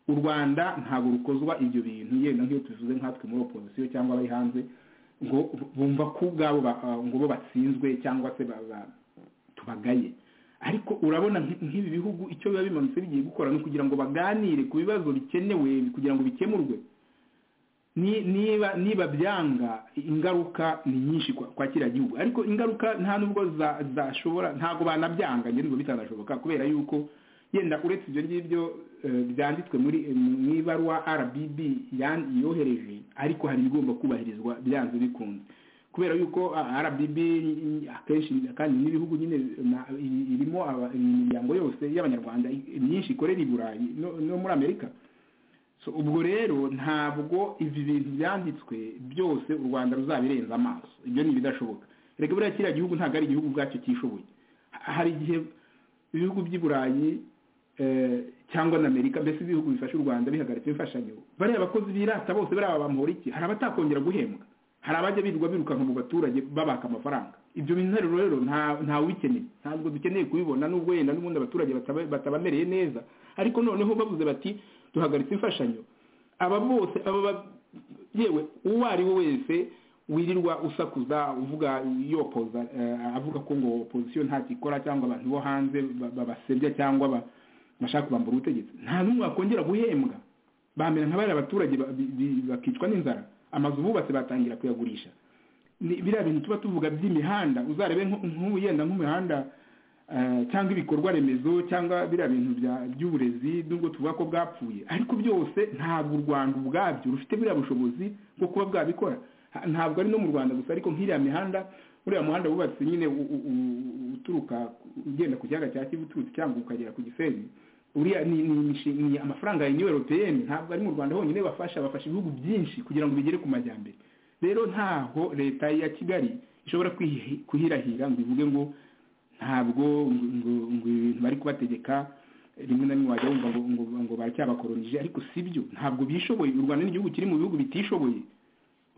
u rwanda ntabwo rukozwa ibyo bintu yenda nk'iyo tuvuze nkatwe muri opozisiyo cyangwa abari hanze ngo bumva ko ubwabo ba- ah, ngo bo batsinzwe cyangwa se ba- ba- tubagaye ariko urabona nk- nk'ibi bihugu icyo biba bimanutse bigiye gukora ni ukugira ngo baganire ku bibazo bikenewe kugira ngo bikemurwe ni- niba niba byanga ingaruka ni nyinshi kwa- kwa kiriya gihugu ariko ingaruka nta nubwo za- zashobora ntabwo banabyanga ngenzi bitanashoboka kubera yuko yenda uretse ibyo ngibyo eh, byanditswe muri eh, mu ibaruwa rbb yan- yohereje ariko hari ibigomba kubahirizwa byanze bikunze kubera yuko ah, rbb i- i- akenshi kandi n'ibihugu nyine na- i- irimo aba- imiryango yose y'abanyarwanda i- myinshi ikorera i burayi no- no muri amerika so ubwo rero ntabwo ibi bintu byanditswe byose u rwanda ruzabirenza amaso ibyo ni ibidashoboka reka buriya kiriya gihugu ntabwo ari igihugu ubwacyo cyishoboye Ha- hari igihe ibihugu by'i burayi eh, cyangwa na amerika mbese ibihugu bifasha u rwanda bihagaritse imfashanyo bariya bakozi birata bose bariya bamuhora iki hari abatakongera guhembwa hari abajya birirwa birukanka mu baturage babaka amafaranga ibyo bintu rero rero nta- ntawubikeneye ntabwo dukeneye kubibona nubwo yenda n'ubundi abaturage bataba- batabamereye neza ariko noneho bavuze bati duhagaritse imfashanyo aba bose aba ba- yewe uwo ari we wese wirirwa usakuza uvuga yopoza eh, avuga ko ngo opozisiyo ntacyo ikora cyangwa abantu bo hanze ba- babasebya cyangwa ba- bashaka kubambura ubutegetsi nta n'umwe wakongera guhembwa bamera nka bariya abaturage ba- bi- bi- bakicwa n'inzara amazu bubatse batangira kuyagurisha ni biriya bintu tuba tuvuga by'imihanda uzarebe nko- nk'ubu yenda nk'umuhanda eh, cyangwa ibikorwa remezo cyangwa biriya bintu bya- by'uburezi nubwo tuvuga ko bwapfuye ariko byose ntabwo u rwanda ubwabyo rufite buriya bushobozi bwo kuba bwabikora Ha- ntabwo ari no mu rwanda gusa ariko nk'iriya mihanda uriya muhanda wubatse nyine u- u- u- uturuka ugenda ku kiyaga cya kivu uturutse cyangwa ukagera ku gisenyi uriya ni, ni, imishinga- ni amafaranga ya union européenne ntabwo ari mu rwanda honyine bafasha bafasha ibihugu byinshi kugira ngo bigere ku majyambere rero ntaho leta ya kigali ishobora kwihi- kuhirahira ngo ivuge ngo ntabwo ngo ngo- ngo ibintu bari kubategeka rimwe na rimwe wajya wumva ngo ngo, ngo baracyabakoronije ariko si byo ntabwo bishoboye u rwanda ni igihugu kiri mu bihugu bitishoboye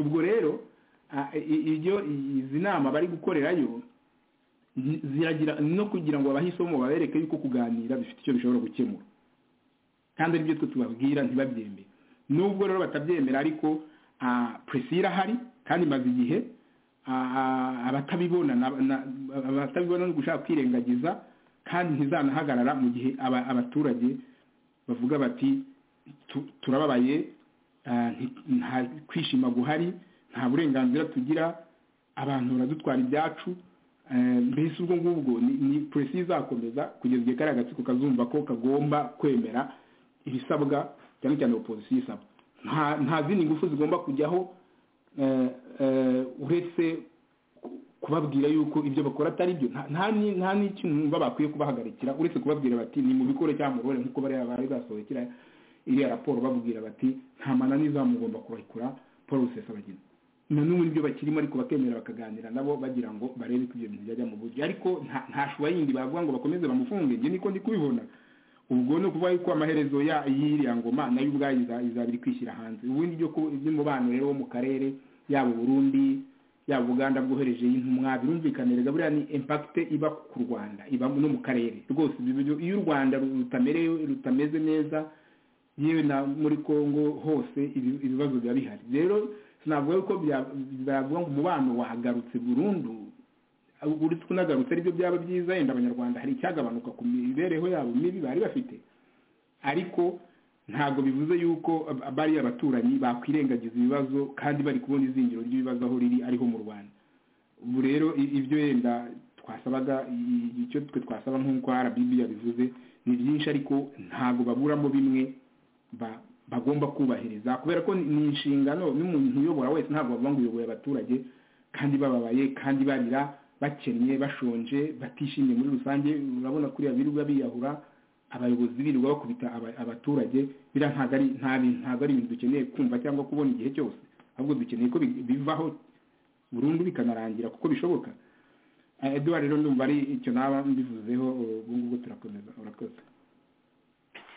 ubwo rero ah, i- ibyo izi nama bari gukorerayo zi- ziragira no kugira ngo abahe isomo babereke yuko kuganira bifite icyo bishobora gukemura kandi ari byo twe tubabwira ntibabyemere nubwo rero batabyemera ariko ah, presi irahari kandi imaze igihe ah, ah, abatabibona na- na- abatabibona no gushaka kwirengagiza kandi ntizanahagarara mu gihe aba- abaturage bavuga bati "Tu- turababaye ah, nti- nta kwishima guhari nta burenganzira tugira abantu baradutwara ibyacu Eh, mbese ubwo ngubwo ni- ni polisi izakomeza kugeza igihe kariya gatsiko kazumva ko kagomba kwemera ibisabwa cyane cyane opozisiyo isaba nta nta zindi ngufu zigomba kujyaho uretse kubabwira yuko ibyo bakora atari byo nta n'ikintu numva bakwiye kubahagarikira uretse kubabwira bati ni mu bikore cyangwa mu ruhare nk'uko bariya bari basohokera iriya raporo babwira bati nta mananiza mugomba kurahikura paul rusesabagina na n'ubu nibyo bakirimo ariko bakemera bakaganira nabo bagira ngo barebe ko ibyo bintu byajya mu buryo ariko nta shuba yindi bavuga ngo bakomeze bamufunge njye niko ndi kubibona ubwo ni ukuvuga yuko amaherezo y'iriya ngoma nayo ubwayo izabiri kwishyira hanze ubundi by'umubano rero wo mu karere yaba uburundi yaba ubuganda bwohereje intumwa birumvikanireza buriya ni impakite iba ku rwanda iba no mu karere rwose iyo u rwanda rutameze neza yewe na muri congo hose ibibazo biba bihari rero sinavuga yuko bavuga ngo umubano wahagarutse burundu uretse unagarutse aribyo byaba byiza yenda abanyarwanda hari icyagabanuka ku mibereho yabo mibi bari bafite ariko ntabwo bivuze yuko bariya abaturanyi bakwirengagiza ibibazo kandi bari kubona izingiro ry'ibibazo aho riri ariho mu rwanda ubu rero ibyo yenda twasabaga icyo twe twasaba nk'uko rbb yabivuze ni byinshi ariko ntabwo baburamo bimwe bagomba kubahiriza kubera ko ni inshingano n'umuntu uyobora wese ntabwo bavuga ngo uyoboye abaturage kandi bababaye kandi barira bakennye bashonje batishimye muri rusange urabona kuriya birirwa biyahura abayobozi birirwa bakubita abaturage biriya ntabwo ari ibintu dukeneye kumva cyangwa kubona igihe cyose ahubwo dukeneye ko bivaho burundu bikanarangira kuko bishoboka eduwari rero ndumva ari icyo naba mbivuzeho ubu ngubu turakomeza urakoze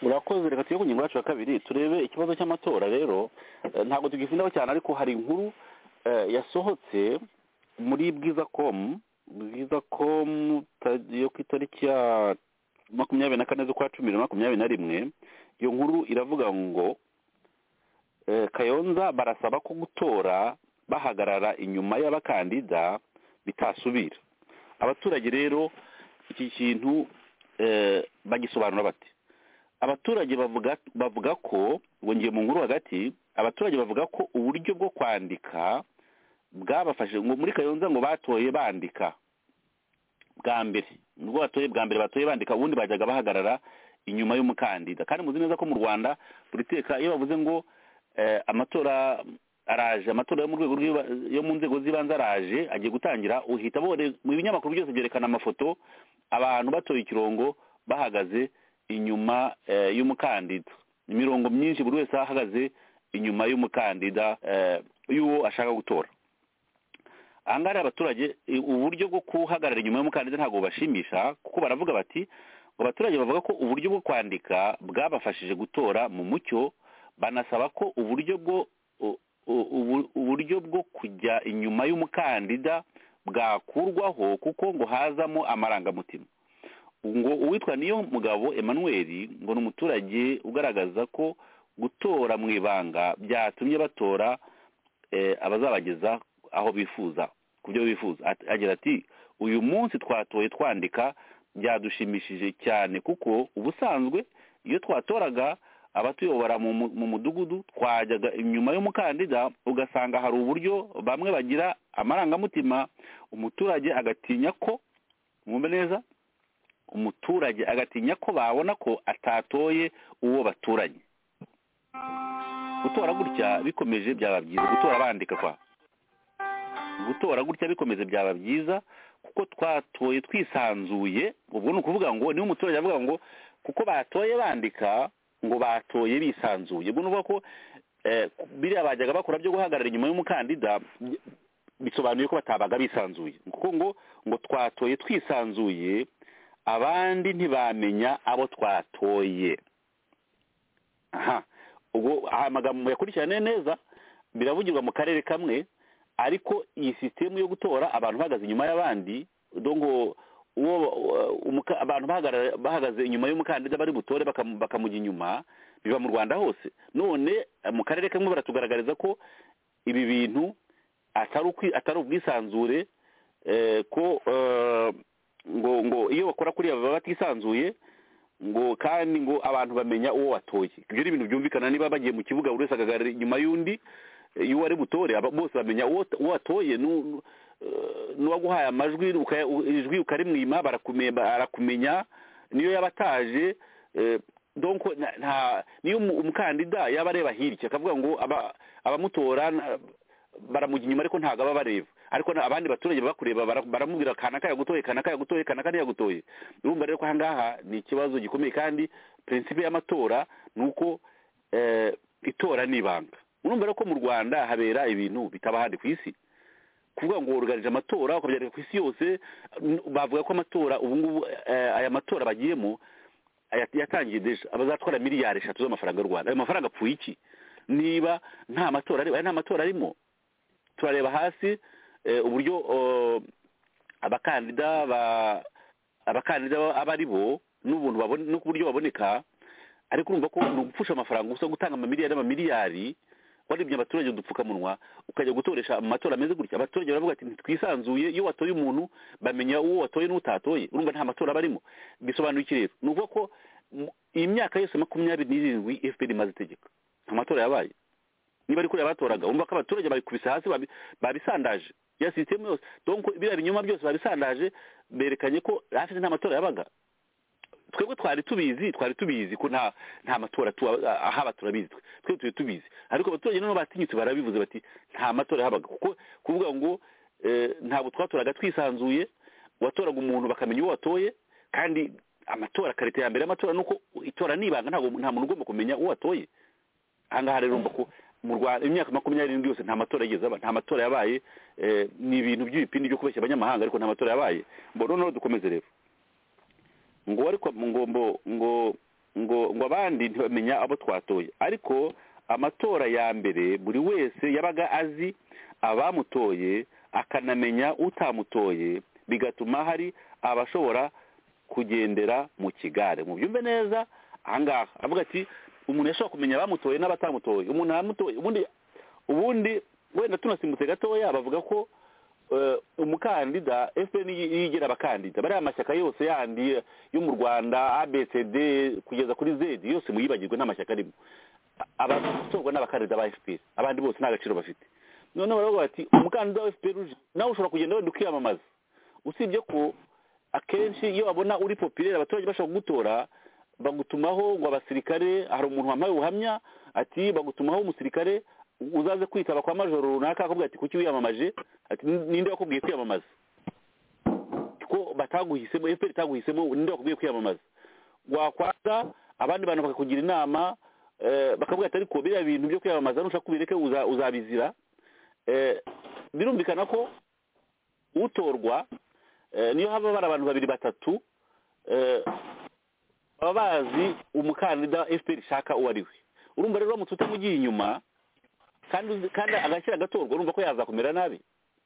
urakoze reka tujye ku ngingo yacu ya kabiri turebe ikibazo cy'amatora rero ntabwo tugifundaho cyane ariko hari inkuru yasohotse muri bwiza komu bwiza komu yo ku itariki ya makumyabiri na kane z'ukwa cumi na makumyabiri na rimwe iyo nkuru iravuga ngo kayonza barasaba ko gutora bahagarara inyuma y'abakandida bitasubira abaturage rero iki kintu bagisobanura bati abaturage bavuga ko ngiye mu nkuru hagati abaturage bavuga ko uburyo bwo kwandika bwabafashe ngo muri kayonza ngo batoye bandika bwa mbere nubwo batoye bwa mbere batoye bandika ubundi bajyaga bahagarara inyuma y'umukandida kandi muzi neza ko mu rwanda buri teka iyo bavuze ngo amatora araje amatora yo mu rwego yo mu nzego z'ibanze araje agiye gutangira uhita mu binyamakuru byose byerekana amafoto abantu batoye ikirongo bahagaze inyuma y'umukandida imirongo myinshi buri wese ahagaze inyuma y'umukandida y'uwo ashaka gutora aha ngaha abaturage uburyo bwo kuhagarara inyuma y'umukandida ntabwo bubashimisha kuko baravuga bati abaturage bavuga ko uburyo bwo kwandika bwabafashije gutora mu mucyo banasaba ko uburyo bwo uburyo bwo kujya inyuma y'umukandida bwakurwaho kuko ngo hazamo amarangamutima ngo uwitwa niyo mugabo emmanuel ngo ni umuturage ugaragaza ko gutora mu ibanga byatumye batora abazabageza aho bifuza ku byo bifuza agira ati uyu munsi twatoye twandika byadushimishije cyane kuko ubusanzwe iyo twatoraga abatuyobora mu mudugudu twajyaga inyuma y'umukandida ugasanga hari uburyo bamwe bagira amarangamutima umuturage agatinya ko mwumve neza umuturage agatinya ko babona ko atatoye uwo baturanye gutora gutya bikomeje byaba byiza gutora bandika kwa gutora gutya bikomeje byaba byiza kuko twatoye twisanzuye ubwo ni ukuvuga ngo niba umuturage avuga ngo kuko batoye bandika ngo batoye bisanzuye ubwo ni ukuvuga ko biriya bajyaga bakora byo guhagarara inyuma y'umukandida bisobanuye ko batabaga bisanzuye kuko ngo ngo twatoye twisanzuye abandi ntibamenya abo twatoye aha ubwo amagambo yakurikirane neza biravugirwa mu karere kamwe ariko iyi sisitemu yo gutora abantu bahagaze inyuma y'abandi ngo abantu bahagaze inyuma y'umukandida bari butore bakamujya inyuma biba mu rwanda hose none mu karere kamwe baratugaragariza ko ibi bintu atari ubwisanzure ko ngo ngo iyo bakora kuriya baba batisanzuye ngo kandi ngo abantu bamenya uwo watoye ibyo ni ibintu byumvikana niba bagiye mu kibuga buri wese agahagarara inyuma y'undi y'uwo ari butore bose bamenya uwo watoye n'uwaguhaye amajwi ijwi ukarimwima barakumenya niyo yaba ataje niyo umukandida yaba areba hirya akavuga ngo abamutora baramujya inyuma ariko ntabwo aba bareba ariko na- abandi baturage baba kureba bara- baramubwira kanaka yagutoye kanaka yagutoye kanaka ntiyagutoye urumva rero ko ahangaha ni ikibazo gikomeye kandi prinsipe y'amatora ni uko eh, itora ni ibanga urumva rero ko mu rwanda habera ibintu bitaba ahandi ku isi kuvuga ngo worugarije amatora ukabyandika ku isi yose n- bavuga ko amatora ubu ngubu eh, aya matora bagiyemo aya- yatangiye deja abazatwara miliyari eshatu z'amafaranga y'u rwanda ayo mafaranga apfuye iki niba nta matora arimo aya nta matora arimo turareba hasi eh, uburyo eh, abakandida ba abakandida ba- aba ari bo n'ubuntu babone- no ku buryo baboneka ariko urumva ko ni ugupfusha amafaranga gusa gutanga amamiliyari n'amamiliyari warebye abaturage udupfukamunwa ukajya gutoresha mu matora ameze gutya abaturage baravuga ati ntitwisanzuye iyo watoye umuntu bamenya uwo watoye n'utatoye urumva nta matora barimo bisobanuye iki rero ni ukuvuga ko mu- iyi myaka yose makumyabiri n'irindwi fpr imaze itegeka nta matora yabaye niba ari kuriya batoraga urumva ko abaturage babikubise hasi babi- babisandaje ya sisitemu yose donc biriya binyoma byose babisandaje berekanye ko hafi nta matora yabaga twebwe twari tubizi twari tubizi ko nta nta matora tu- ahaba turabizi twe twe turi tubizi ariko abaturage noneho batinyutse barabivuze bati nta matora yabaga kuko kuvuga ngo eh, ntabwo twatoraga twisanzuye watoraga umuntu bakamenya uwo watoye kandi amatora karite ya mbere y'amatora ni uko itora nibanga ntabwo nta muntu ugomba kumenya uwo watoye ahangaha rero urumva ko mu rwanda imyaka makumyabiri n'irindwi yose nta matora yigeze aba nta matora yabaye eh, ni ibintu by'ibipindi byo kubeshya abanyamahanga ariko nta matora yabaye mbo noneho dukomeze rero ngo ariko ngo ngo ngo ngo ngo abandi ntibamenya abo twatoye ariko amatora ya mbere buri wese yabaga azi abamutoye akanamenya utamutoye bigatuma hari abashobora kugendera mu kigare mubyumve neza ahangaha avuga ati umuntu yashobora kumenya abamutoye n'abatamutoye umuntu amutoye ubundi ubundi wenda tunasimbutse gatoya bavuga ko eh, umukandida fpr yigira abakandida bariya mashyaka yose yandi yo mu rwanda abcd kugeza kuri z yose muyibagirwe nta mashyaka arimo A- abatorwa n'abakandida ba fpr abandi bose nta gaciro bafite noneho baravuga bati umukandida wa fpr uje nawe ushobora kugenda wenda ukiyamamaza usibye ko akenshi iyo babona uri popirere abaturage bashobora kugutora bagutumaho ngo abasirikare hari umuntu wambaye ubuhamya ati bagutumaho umusirikare uzaze kwitaba kwa majoro runaka akakubwira ati kuki wiyamamaje ati ninde wakubwiye kwiyamamaza ko bataguhisemo fpr itaguhisemo ninde wakubwiye kwiyamamaza wakwaza abandi bantu bakakugira inama eh, bakavuga ati ariko biriya bintu byo kwiyamamaza nushaka kubireke uza- uzabizira Eh, birumvikana ko utorwa eh, niyo haba bari abantu babiri batatu eh, baba bazi umukandida fpr ishaka uwo ari we urumva rero uramutse utamugiye inyuma kandi uzi- kandi agashyira agatorwa urumva ko yazakumera nabi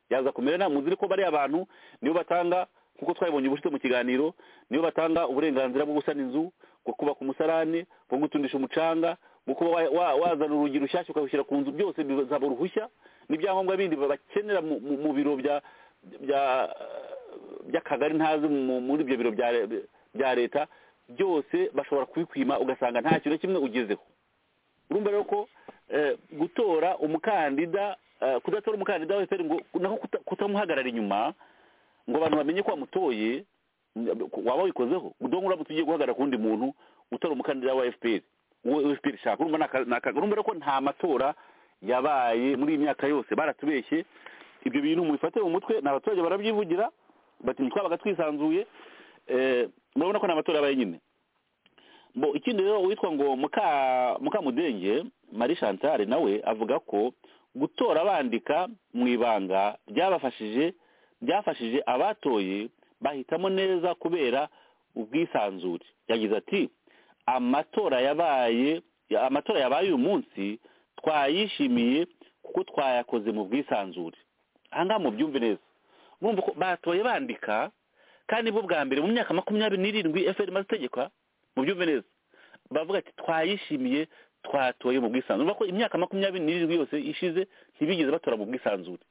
yazakumera nabi muzire ko bariya bantu nibo batanga nkuko twabibonye ubushize mu kiganiro nibo batanga uburenganzira bwo gusana inzu bwo kubaka umusarane bwo gutundisha umucanga bwo kuba wa- wa- wazana urugi rushyashya ukabushyira ku nzu byose bizaba uruhushya n'ibyangombwa bindi bakenera mu- mu mu biro bya bya by'akagari ntazi mu- muri ibyo biro bya le- bya leta byose bashobora kubikwima ugasanga nta kintu na kimwe ugezeho urumva rero ko eh, gutora umukandida eh, kudatora umukandida wa FPR ngo nako kuta- kutamuhagarara inyuma ngo abantu bamenye ko wamutoye n- waba wikozeho donc uramutse ugiye guhagarara ku wundi muntu utari umukandida wa FPR uwo FPR ishaka urumva ni aka- ni aka- urumva rero ko nta matora yabaye muri iyi myaka yose baratubeshye ibyo bintu mubifate mu mutwe ni abaturage barabyivugira bati ntitwabaga twisanzuye eh, murabona ko ni amatora yabaye nyine bo ikindi rero uwitwa ngo muka mukamudenge marie chantal nawe avuga ko gutora bandika mu ibanga byabafashije byafashije abatoye bahitamo neza kubera ubwisanzure yagize ati amatora yabaye ya- amatora yabaye uyu munsi twayishimiye kuko twayakoze mu bwisanzure ahangaha mubyumve neza murumva ko batoye bandika kandi bo bwa mbere mu myaka makumyabiri n'irindwi fpr imaze itegekwa mubyumve neza bavuga ati twayishimiye twatoye mu bwisanzure urumva ko imyaka makumyabiri n'irindwi yose ishize ntibigeze batora mu bwisanzure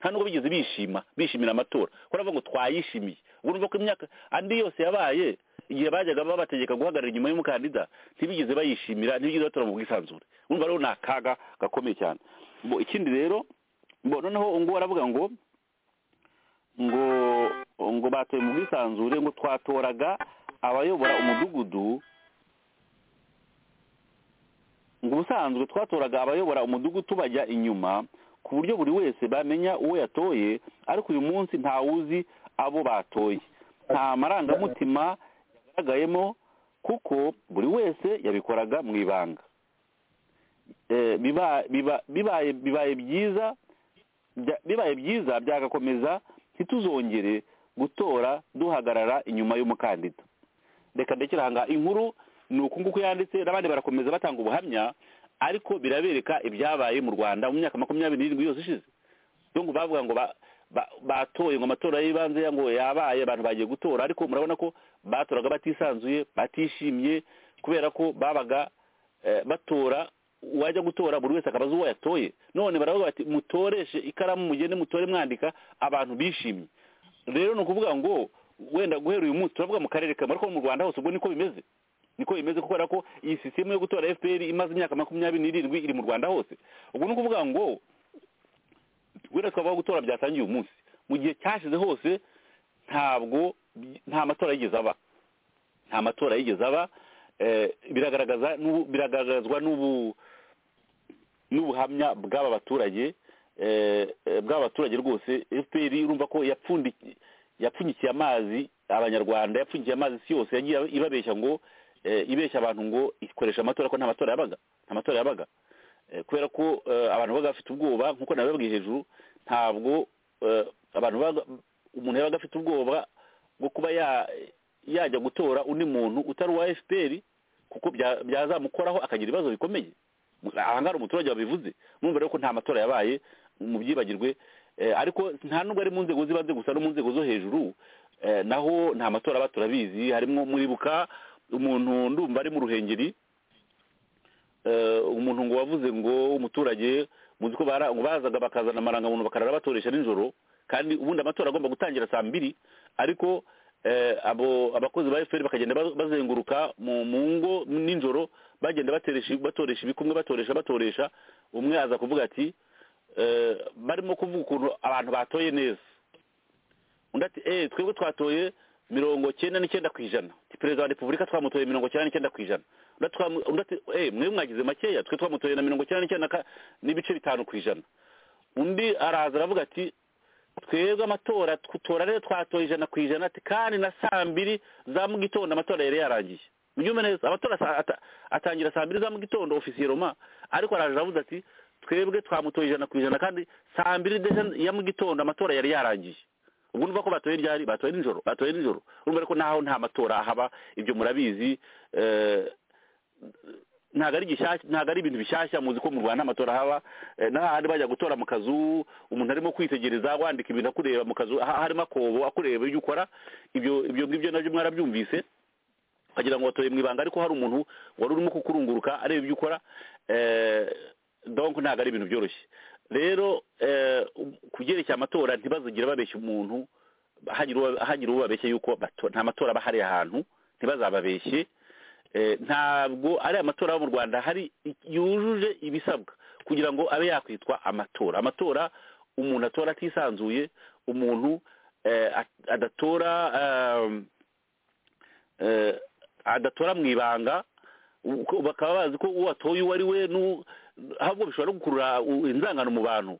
nta nubwo bigeze bishima bishimira amatora kuko baravuga ngo twayishimiye ubwo urumva ko imyaka andi yose yabaye igihe bajyaga babategeka guhagarara inyuma y'umukandida ntibigeze bayishimira ntibigeze batora mu bwisanzure urumva rero ni akaga gakomeye cyane Bo, ikindi rero bo noneho ngo baravuga ngo ngo ngo batoye mu bwisanzure ngo twatoraga abayobora umudugudu ngo ubusanzwe twatoraga abayobora umudugudu tubajya inyuma ku buryo buri wese bamenya uwo yatoye ariko uyu munsi ntawuzi abo batoye nta marangamutima yagaragayemo kuko buri wese yabikoraga mu ibanga bibaye byiza bibaye byiza byagakomeza ntituzongere gutora duhagarara inyuma y'umukandida reka ndekera inkuru ni uku nguku yanditse n'abandi barakomeza batanga ubuhamya ariko birabereka ibyabaye mu rwanda mu myaka makumyabiri n'irindwi yose ishize ngo bavuga ngo batoye ngo amatora y'ibanze ngo yabaye abantu bagiye gutora ariko murabona ko batoraga batisanzuye batishimye kubera ko babaga batora uwajya gutora buri wese akabaza uwo yatoye none baravuga bati mutoreshe ikaramu mugende mutore mwandika abantu bishimye rero ni ukuvuga ngo wenda guhera uyu munsi turavuga mu karere kamwe ariko mu rwanda hose ubwo niko bimeze niko bimeze kubera ko iyi sisitemu yo gutora fpr imaze imyaka makumyabiri n'irindwi iri mu rwanda hose ubwo ni ukuvuga ngo wenda twavuga gutora byatangiye uyu munsi mu gihe cyashize hose ntabwo nta matora yigeze aba nta matora yigeze aba biragaragaza biragaragazwa n'ubuhamya bw'aba baturage bw'aba baturage rwose fpr urumva ko yapfundikiye amazi abanyarwanda yapfundikiye amazi isi yose yagiye ibabeshya ngo ibeshya abantu ngo ikoresha amatora ko nta matora yabaga nta matora yabaga kubera ko abantu baba bafite ubwoba nk'uko nabibabwiye hejuru ntabwo abantu umuntu yabaga afite ubwoba bwo kuba yajya gutora undi muntu utari uwa fpr kuko byazamukoraho akagira ibibazo bikomeye aha ngaha umuturage wabivuze mwumva rero ko nta matora yabaye mu byibagirwe ariko nta nubwo ari mu nzego z'ibanze gusa no mu nzego zo hejuru naho nta matora aba turabizi harimo muribuka umuntu ndumva ari mu ruhengeri umuntu ngo wavuze ngo umuturage muzi ko bazaga bakazana amarangamuntu bakarara batoresha nijoro kandi ubundi amatora agomba gutangira saa mbiri ariko abakozi ba efuperi bakagenda bazenguruka mu ngo nijoro bagenda batoresha ibikumwe batoresha batoresha umwe aza kuvuga ati barimo kuvuga ukuntu abantu batoye neza undi ati eee twebwe twatoye mirongo cyenda n'icyenda ku ijana perezida wa repubulika twamutoye mirongo cyenda n'icyenda ku ijana mwe mwagize makeya twe twamutoye na mirongo cyenda n'icyenda n'ibice bitanu ku ijana undi araza aravuga ati twebwe amatora tutora rero twatoye ijana ku ijana kandi na saa mbiri za mu gitondo amatora yari yarangiye ubyumve neza amatora atangira saa mbiri za mu gitondo ofisiye roma ariko araje aravuze ati twebwe twamutoye ijana ku ijana kandi saa mbiri ya mu gitondo amatora yari yarangiye ubwo numva ko batoye ryari batoye nijoro batoye nijoro urumva ko naho nta matora haba ibyo murabizi ntabwo ari ntabwo ari ibintu bishyashya muzi ko mu rwanda amatora haba n'ahandi bajya gutora mu kazu umuntu arimo kwitegereza wandika ibintu akureba mu kazu harimo akobo akureba ibyo ukora ibyo ngibyo nabyo mwarabyumvise wagira ngo watoye mu ibanga ariko hari umuntu wari urimo kukurunguruka areba ibyo ukora donko ntabwo ari ibintu byoroshye rero ku byerekeye amatora ntibazigire babeshya umuntu hagira uwo babeshya yuko nta matora aba ahari ahantu ntibazababeshye ntabwo ari amatora yo mu rwanda hari yujuje ibisabwa kugira ngo abe yakwitwa amatora amatora umuntu atora atisanzuye umuntu adatora adatora mu ibanga bakaba bazi ko uwo atoye uwo ari we ahubwo bishobora gukurura inzangano mu bantu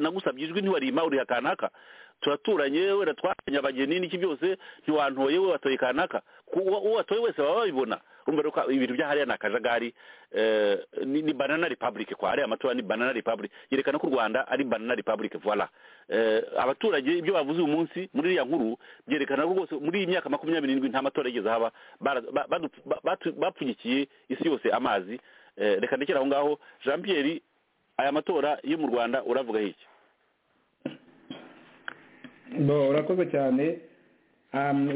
nagusabye ijwi ntiwarima uriha kanaka turaturanye wenda twazanye abageni n'iki byose ntiwantoye we watoye kanaka uwo watoye wese baba babibona urumva rero ibintu bya hariya ni akajagari ni banana repabulike kwa hariya amatora ni banana repabulike yerekana ko u rwanda ari banana repabulike voila abaturage ibyo bavuze uyu munsi muri iriya nkuru byerekana ko rwose muri iyi myaka makumyabiri n'irindwi nta matora yigeze haba bapfunyikiye isi yose amazi reka ndekera aho ngaho jean pierre aya matora yo mu rwanda uravuga iki urakoze cyane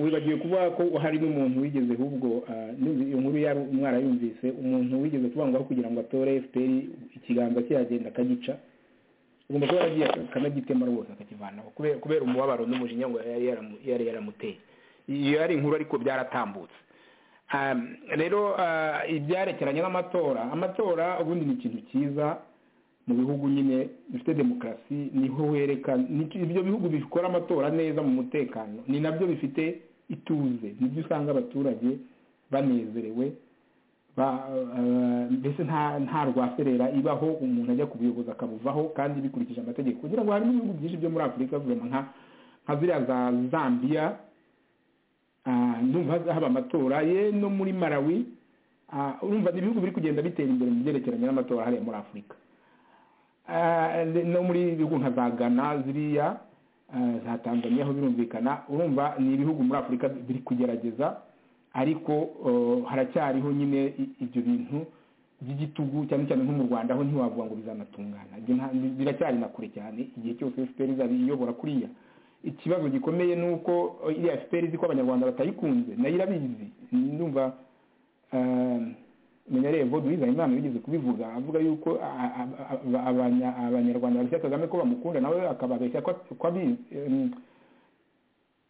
wibagiwe kuvuga ko hari n'umuntu wigeze ahubwo inkuru yari umwana yumvise umuntu wigeze kubangwaho kugira ngo atore efuperi ikiganza cye yagenda akagica agomba kuba yaragiye akanagitema rwose akakivanaho kubera umubabaro n'umujinya ngo yari yaramuteye iyo yari inkuru ariko byaratambutse rero ibyarekeranye n'amatora amatora ubundi ni ikintu cyiza mu bihugu nyine bifite demokarasi niho werekana ibyo bihugu bikora amatora neza mu mutekano ni nabyo bifite ituze nibyo usanga abaturage banezerewe ba- eh, mbese nta nta rwaserera ibaho umuntu ajya kubuyoboza akabuvaho kandi bikurikije amategeko kugira ngo harimo ibihugu byinshi byo muri afurika vurema nka nka ziriya za zambia ah, ndumva haba amatora ye no muri malawi ah, urumva ni ibihugu biri kugenda bitera imbere mu byerekeranye n'amatora hariya muri afurika Ah, no muri ibihugu nka za ghana ziriya ah, za tanzania aho birumvikana urumva ni ibihugu muri afurika biri kugerageza ariko oh, haracyariho nyine i- ibyo bintu by'igitugu cyane cyane nko mu rwanda aho ntiwavuga ngo bizanatungana Ibyo nta- bi- biracyari na kure cyane igihe cyose fpr izaba iyobora kuriya ikibazo gikomeye ni uko eh, iriya fpr izi ko abanyarwanda batayikunze nayo irabizi ndumva menyereye vod uwizayimana yigeze kubivuga avuga yuko a- a- a- abanya- abanyarwanda babeshya kagame ko bamukunda nawe akababeshya ko ko abizi Em,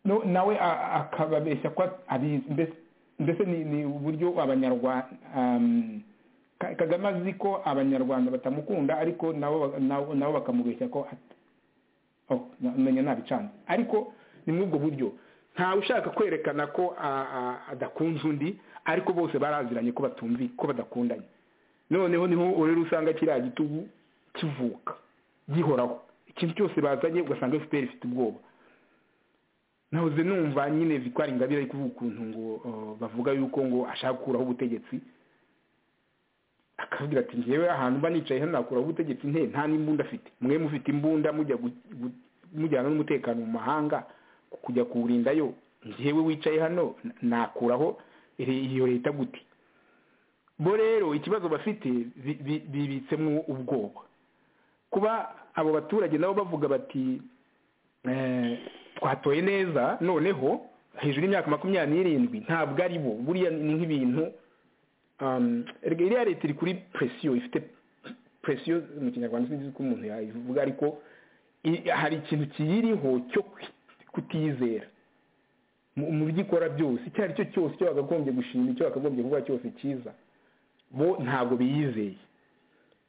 no- nawe a- a- akababeshya ko abizi Mbese- mbese ni ni uburyo abanyarwanda kagame azi ko abanyarwanda batamukunda ariko nabo ba- nabo nabo bakamubeshya ko at- oh, na- menya nabicanze ariko ni muri ubwo buryo ntawe ushaka kwerekana ko a- a- adakunze undi ariko bose baraziranye ko batumvi ko badakundanye noneho niho urero usanga kiriya gitugu kivuka gihoraho ikintu cyose bazanye ugasanga fpr ifite ubwoba nahoze numva nyine victoire ingabire ari kuvuga ukuntu ngo uh, bavuga yuko ngo ashaka gukuraho ubutegetsi akavugira ati njyewe ahantu mba nicaye hano nakuraho ubutegetsi nte nta n'imbunda afite mwe mufite imbunda mujya gu- gu- mujyana n'umutekano mu mahanga kujya kuwurindayo njyewe wicaye hano na- nakuraho iri- iyo leta gute bo rero ikibazo bafite bi- bi- bibitsemo ubwoba kuba abo baturage nabo bavuga bati eh, twatoye neza noneho hejuru y'imyaka makumyabiri n'irindwi ntabwo ari bo buriya ni nk'ibintu um, erega iriya leta iri kuri presiyo ifite presiyo mu kinyarwanda sinzi uko umuntu yayivuga ariko i- hari ikintu kiyiriho cyo kwi- kutiyizera mu mu byo ikora byose icyo ari cyo cyose icyo bakagombye gushima icyo bakagombye kuvuga cyose cyiza bo ntabwo biyizeye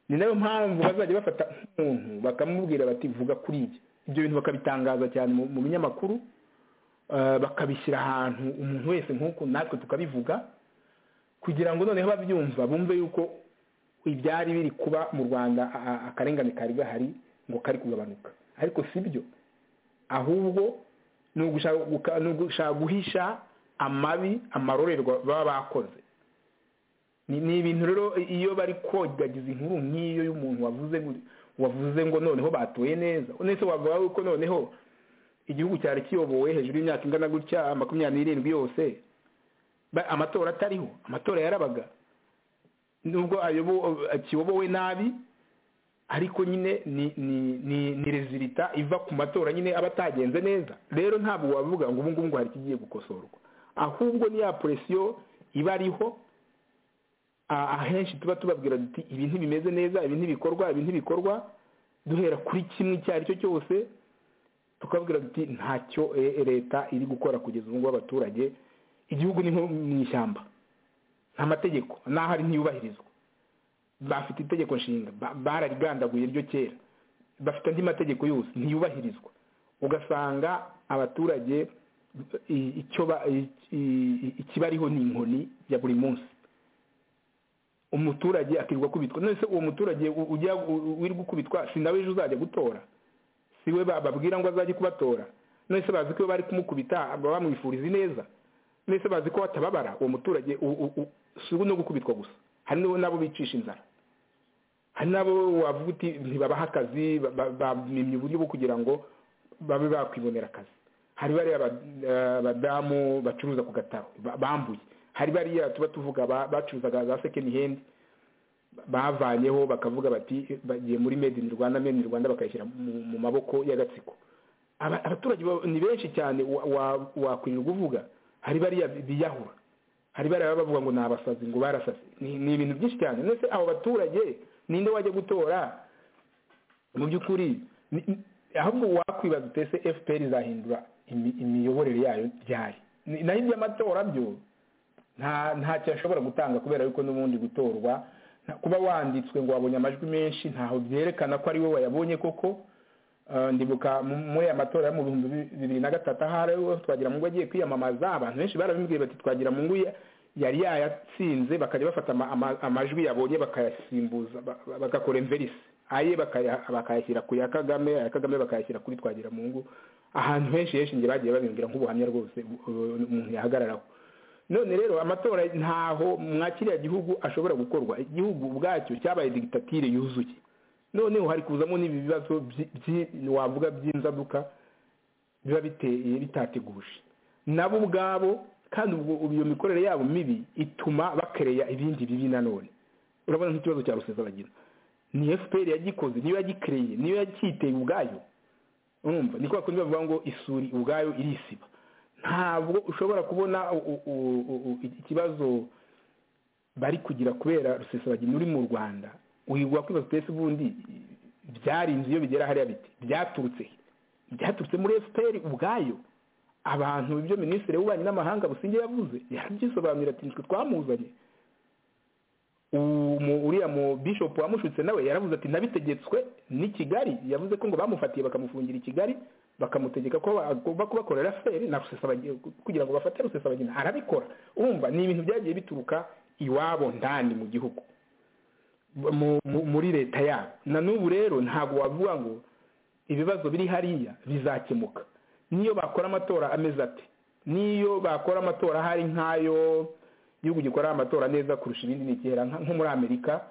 ni nayo mpamvu bazajya bafata umuntu bakamubwira bati vuga kuri ibyo ibyo bintu bakabitangaza cyane mu- mu binyamakuru eh, bakabishyira ahantu umuntu wese nk'uko natwe tukabivuga kugira ngo noneho babyumva bumve yuko ibyari biri kuba mu rwanda a- a- akarengane kari gahari ngo kari kugabanuka ariko si byo ahubwo ni ugushaka guka- ni ugushaka guhisha amabi amarorerwa baba bakoze ni ni ibintu rero iyo bari kogagiza inkuru nk'iyo y'umuntu wavuze ngo- wavuze ngo noneho batuye neza nese wavuga yuko noneho igihugu cyari kiyobowe hejuru y'imyaka ingana gutya makumyabiri n'irindwi yose ba- amatora atariho amatora yarabaga nubwo ayobo- akiyobowe nabi ariko nyine ni ni ni ni rezilita iva ku matora nyine aba atagenze neza rero ntabwo wavuga ngo ubu ngubu ngo hari ikigiye gukosorwa ahubwo ni ya poresiyo iba ariho a- ahenshi tuba tubabwira duti ibi ntibimeze neza ibi ntibikorwa ibi ntibikorwa duhera kuri kimwe icyo ari cyo cyose tukabwira duti ntacyo eh, leta iri gukora kugeza ubu ngubu abaturage igihugu ni nko mu ishyamba nta mategeko n'aho ari ntiyubahirizwa bafite itegeko nshinga ba- bararigandaguye ryo kera bafite andi mategeko yose ntiyubahirizwa ugasanga abaturage i- icyo ba- i- i- ikibariho ni inkoni ya buri munsi umuturage akirirwa kubitwa none uwo muturage u- ujya u- wirirwa ukubitwa si nawe ejo uzajya gutora si we bababwira ngo azajye kubatora none se bazi ko iyo bari kumukubita baba bamwifuriza ineza none se bazi ko batababara uwo muturage u- u- u- si we no gukubitwa gusa hari n'abo nabo bicisha inzara hari n'abo wavuga uti ntibabaha akazi ba- ba- bamimye uburyo bwo kugira ngo babe bakwibonera akazi hari bariya ba- eh, badamu bacuruza ku gataro ba- bambuye hari bariya tuba tuvuga ba- bacuruzaga za second hand bavanyeho bakavuga bati bagiye muri made in rwanda made in rwanda bakayishyira mu mu maboko y'agatsiko Aba- abaturage ba- ni benshi cyane wa- wa- wakwirirwa uvuga hari bariya biyahura hari bariya baba bavuga ngo ni abasazi ngo barasaze ni ni ibintu byinshi cyane ndetse abo baturage ninde wajya gutora mu by'ukuri ni- ni- ahubwo wakwibaza utese fpr izahindura imi- imiyoborere yayo ryari Ni- naho iby'amatora byo nta ntacyo ashobora gutanga kubera yuko n'ubundi gutorwa nta- kuba wanditswe ngo wabonye amajwi menshi ntaho byerekana ko ari we wayabonye koko Eh, ndibuka mu- muri aya matora yo mu bihumbi bi- bibiri na gatatu aho ari we twagira mungu agiye kwiyamamaza abantu benshi barabimubwiye bati twagira mungu ya- yari yayatsinze bakajya bafata ama- ama- amajwi yabonye bakayasimbuza ba- ba- bagakora imverisi aye bakaya- bakayashyira ku ya kagame aya kagame bakayashyira kuri twagira mu ngo ahantu henshi henshi nge bagiye babimbwira nk'ubuhamya rwose u- u- umuntu yahagararaho none rero amatora ntaho mwa kiriya gihugu ashobora gukorwa igihugu ubwacyo cyabaye digitatire yuzuye noneho hari kuzamo n'ibi bibazo byi- byi- wavuga by'inzaduka biba biteye bitateguje nabo ubwabo kandi ubwo ubu iyo mikorere yabo mibi ituma bakereya ibindi bibi nanone urabona nk'ikibazo cya rusesabagina ni fpr yagikoze niyo yagikereye niyo yacyiteye ubwayo urumva ni kwa kundi bavuga ngo isuri ubwayo irisiba ntabwo ushobora kubona u- u- u- u- u- ikibazo bari kugira kubera rusesabagina uri mu rwanda wigwa kwibaza utese ubundi byarinze iyo bigera hariya biti byaturutse he? byaturutse muri fpr ubwayo abantu ibyo minisitiri w'ububanyi n'amahanga businge yavuze yabyisobanurira ati nitwe twamuzanye uwo mu- uriya mu bishop wamushutse nawe yaravuze ati nabitegetswe n'i kigali yavuze ko ngo bamufatiye bakamufungira i kigali bakamutegeka ko agomba kubakorera fpr na rusesabagina kugira ngo bafate rusesabagina arabikora urumva ni ibintu byagiye bituruka iwabo ndani mu gihugu mu- mu- muri leta yabo na n'ubu rero ntabwo wavuga ngo ibibazo biri hariya bizakemuka niyo bakora amatora ameze ate niyo bakora amatora hari nk'ayo igihugu gikora amatora neza kurusha ibindi ni kera nka- nko muri amerika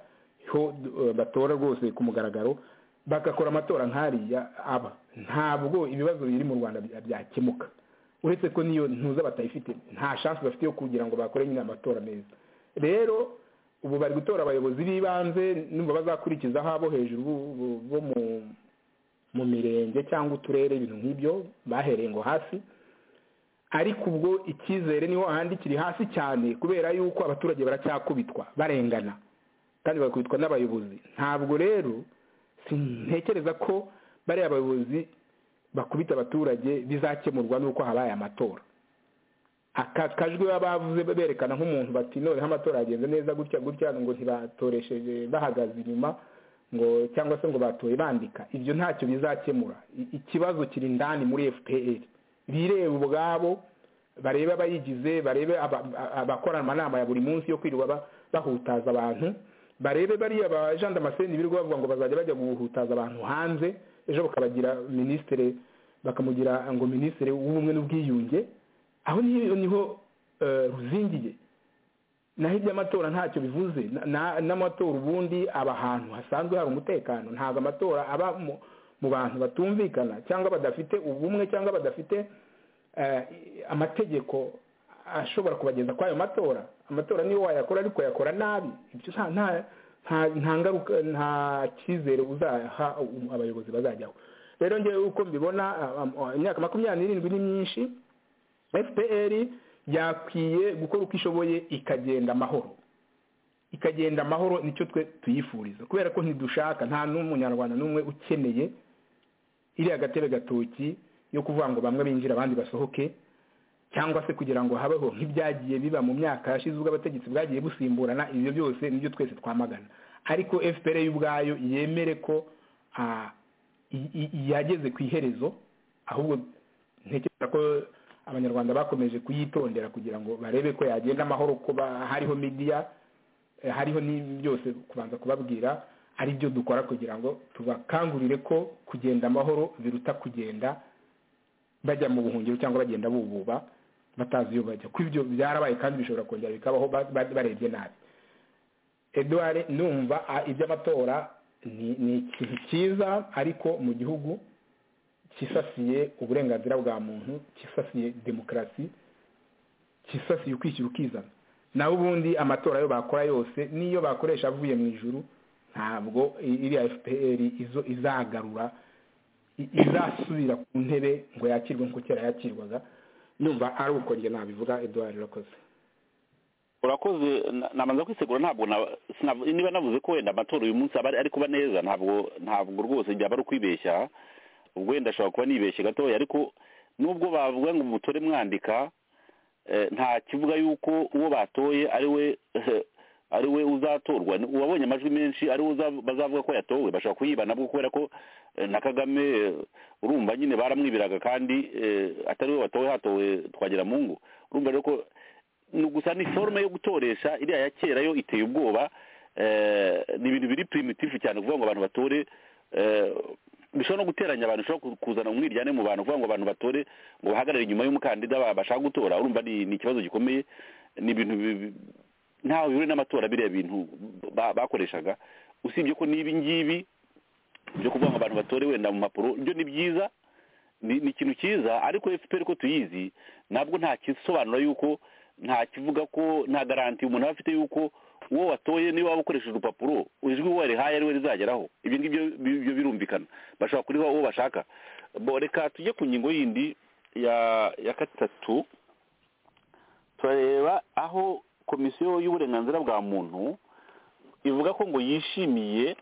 ho eh, batora rwose ku mugaragaro bagakora amatora nk'ariya aba ntabwo ibibazo biri mu rwanda bya- byakemuka uretse ko niyo ntuza batayifite nta shansi bafite yo kugira ngo bakore nyine amatora meza rero ubu bari gutora abayobozi b'ibanze numva bazakurikizaho abo hejuru bo- bo- bo mu- mu mirenge cyangwa uturere ibintu nk'ibyo bahereye ngo hasi ariko ubwo icyizere niho ahandi kiri hasi cyane kubera yuko abaturage baracyakubitwa barengana kandi bagakubitwa n'abayobozi ntabwo rero sintekereza ko bariya bayobozi bakubita abaturage bizakemurwa n'uko habaye amatora aka kajwi baba bavuze berekana nk'umuntu bati noneho amatora yagenze neza gutya gutya ngo ntibatoresheje bahagaze inyuma ngo cyangwa se ngo batoye bandika ibyo ntacyo bizakemura I- ikibazo kiri indani muri fpr bireba ubwabo barebe abayigize barebe aba- a- abakora amanama ya buri munsi yo kwirirwa ba- bahutaza abantu barebe bariya bajandamaseni birirwa bavuga ngo bazajya bajya guhutaza abantu hanze ejo bakabagira minisitiri bakamugira ngo minisitiri w'ubumwe n'ubwiyunge aho niho niho eh, ruzingiye naho iby'amatora ntacyo bivuze Na- na- n'amatora ubundi aba ahantu hasanzwe hari umutekano ntabwo amatora aba mu- mu bantu batumvikana cyangwa badafite ubumwe cyangwa badafite eh, amategeko ashobora kubageza kuri ayo matora amatora niyo wayakora ariko yakora nabi ibyo nta nta- nta- nta ngaruka nta cyizere uzaha um, abayobozi bazajyaho rero ngewe uko mbibona ah, ah, imyaka makumyabiri n'irindwi ni myinshi fpr yakwiye gukora uko ishoboye ikagenda amahoro ikagenda amahoro nicyo twe tuyifuriza kubera ko ntidushaka nta n'umunyarwanda n'umwe ukeneye iriya gatebe gatoki yo kuvuga ngo bamwe binjire abandi basohoke cyangwa se kugira ngo habeho nk'ibyagiye biba mu myaka yashize ubwo abategetsi bwagiye busimburana ibyo byose nibyo twese twamagana ariko fpr y'ubwayo yemere ko ah, i- i- yageze ku iherezo ahubwo ntekereza ko abanyarwanda bakomeje kuyitondera kugira ngo barebe ko yagenda amahoro kuba hariho midiya eh, hariho ni byose kubanza kubabwira ari byo dukora kugira ngo tubakangurire ko kugenda amahoro biruta kugenda bajya mu buhungiro cyangwa bagenda bububa batazi iyo bajya kuko ibyo byarabaye kandi bishobora kongera bikabaho ba- ba- barebye nabi eduwari numva a- iby'amatora ni ni ikintu cyiza ariko mu gihugu cyisasiye uburenganzira bwa muntu cyisasiye demokarasi cyisasiye ukwishyira ukizana naho ubundi amatora yo bakora yose n'iyo bakoresha avuye mu ijuru ntabwo i- iriya fpr izo- izagarura i- izasubira ku ntebe ngo yakirwe nk'uko kera yakirwaga numva ari uko njye nabivuga eduard rakoze urakoze na- nabanza kwisegura ntabwo na- sinavu- niba navuze ko wenda amatora uyu munsi aba ari ari kuba neza ntabwo ntabwo rwose byaba ari ukwibeshya ubwo wenda ashobora kuba nibeshye gatoya ariko nubwo bavuga ngo mutore mwandika eh, nta kivuga yuko uwo batoye ari we ari we uzatorwa Ni- uwabonye amajwi menshi ari we uza- bazavuga ko yatowe bashobora kuyiba nabwo kubera ko eh, na kagame eh, urumva nyine baramwibiraga kandi eh, atari we watowe hatowe twagira mu ngo urumva rero ko ni gusa ni forume yo gutoresha iriya ya kera yo iteye ubwoba eh, ni ibintu biri primitifu cyane kuvuga ngo abantu batore eh, bishobora no guteranya abantu bishobora kuzana umwiryane mu bantu kuvuga ngo abantu batore ngo bahagarare inyuma y'umukandida ba- bashaka gutora urumva ni ni ikibazo gikomeye ni ibintu bi- ntaho bihuriye n'amatora biriya bintu ba- bakoreshaga usibye ko n'ibi ngibi byo kuvuga ngo abantu batore wenda mu mpapuro byo ni byiza ni ni ikintu cyiza ariko efuperi ko tuyizi ntabwo nta kisobanura yuko nta kivuga ko nta garanti umuntu aba afite yuko uwo watoye niba waba ukoresheje urupapuro ijwi uwo warihaye ari we rizageraho ibyo ngibyo bi- byo birumvikana bashobora kuriha uwo bashaka bo reka tujye ku ngingo yindi ya ya gatatu turareba aho komisiyo y'uburenganzira bwa muntu ivuga ko ngo yishimiye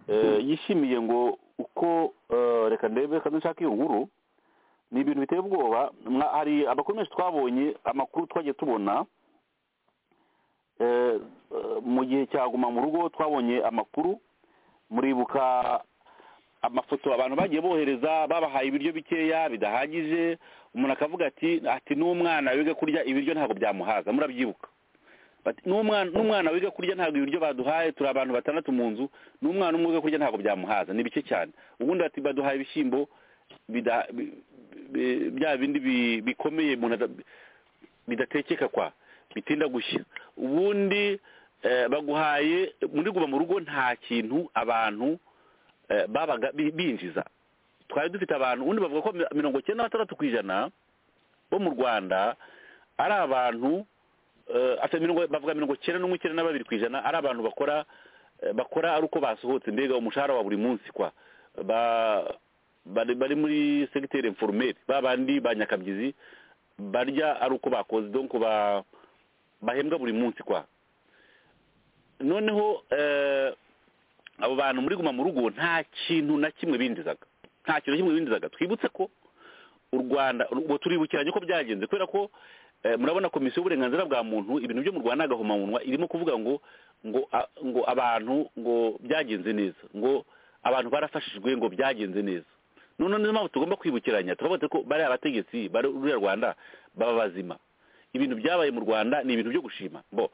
eh, yishimiye ngo uko eh, reka ndebe kandi nshaka iyo nkuru ni ibintu biteye ubwoba mwa- hari amakuru menshi twabonye amakuru twagiye tubona eh, eh, mu gihe cya guma mu rugo twabonye amakuru muribuka amafoto abantu bagiye bohereza babahaye ibiryo bikeya bidahagije umuntu akavuga ati ati n'umwana wiga kurya ibiryo ntabwo byamuhaza murabyibuka Bati, n'umwana n'umwana wiga kurya ntabwo ibiryo baduhaye turi abantu batandatu mu nzu n'umwana umwe wiga kurya ntabwo byamuhaza ni bike cyane ubundi bati baduhaye ibishyimbo bida- bi- bi- bya bindi bi- bikomeye umuntu ada- bidatekeka kwa bitinda gushya ubundi eh, baguhaye muri guma mu rugo nta kintu abantu eh, babaga bi- binjiza twari dufite abantu ubundi bavuga ko mi- mirongo icyenda na batandatu ku ijana bo mu rwanda ari abantu eh, asa mirongo bavuga mirongo icyenda n'umwe icyenda na babiri ku ijana ari abantu bakora eh, bakora ari uko basohotse mbega umushahara wa buri munsi kwa ba bari bari muri segiteri inforumeri ba bandi ba nyakabyizi barya ari uko bakoze donc ba bahembwa buri munsi kwa noneho eh, abo bantu muri guma mu rugo nta kintu na kimwe binjizaga nta kintu na kimwe binjizaga twibutse ko u rwanda ubu turibukiranye ko byagenze kubera ko eh, murabona komisiyo y'uburenganzira bwa muntu ibintu byo mu rwanda n'agahomamunwa irimo kuvuga ngo ngo a- ngo abantu ngo byagenze neza ngo abantu barafashijwe ngo byagenze neza none niyo mpamvu tugomba kwibukiranya turavuga ko bariya bategetsi bari ruriya rwanda baba bazima ibintu byabaye mu rwanda ni ibintu byo gushima bo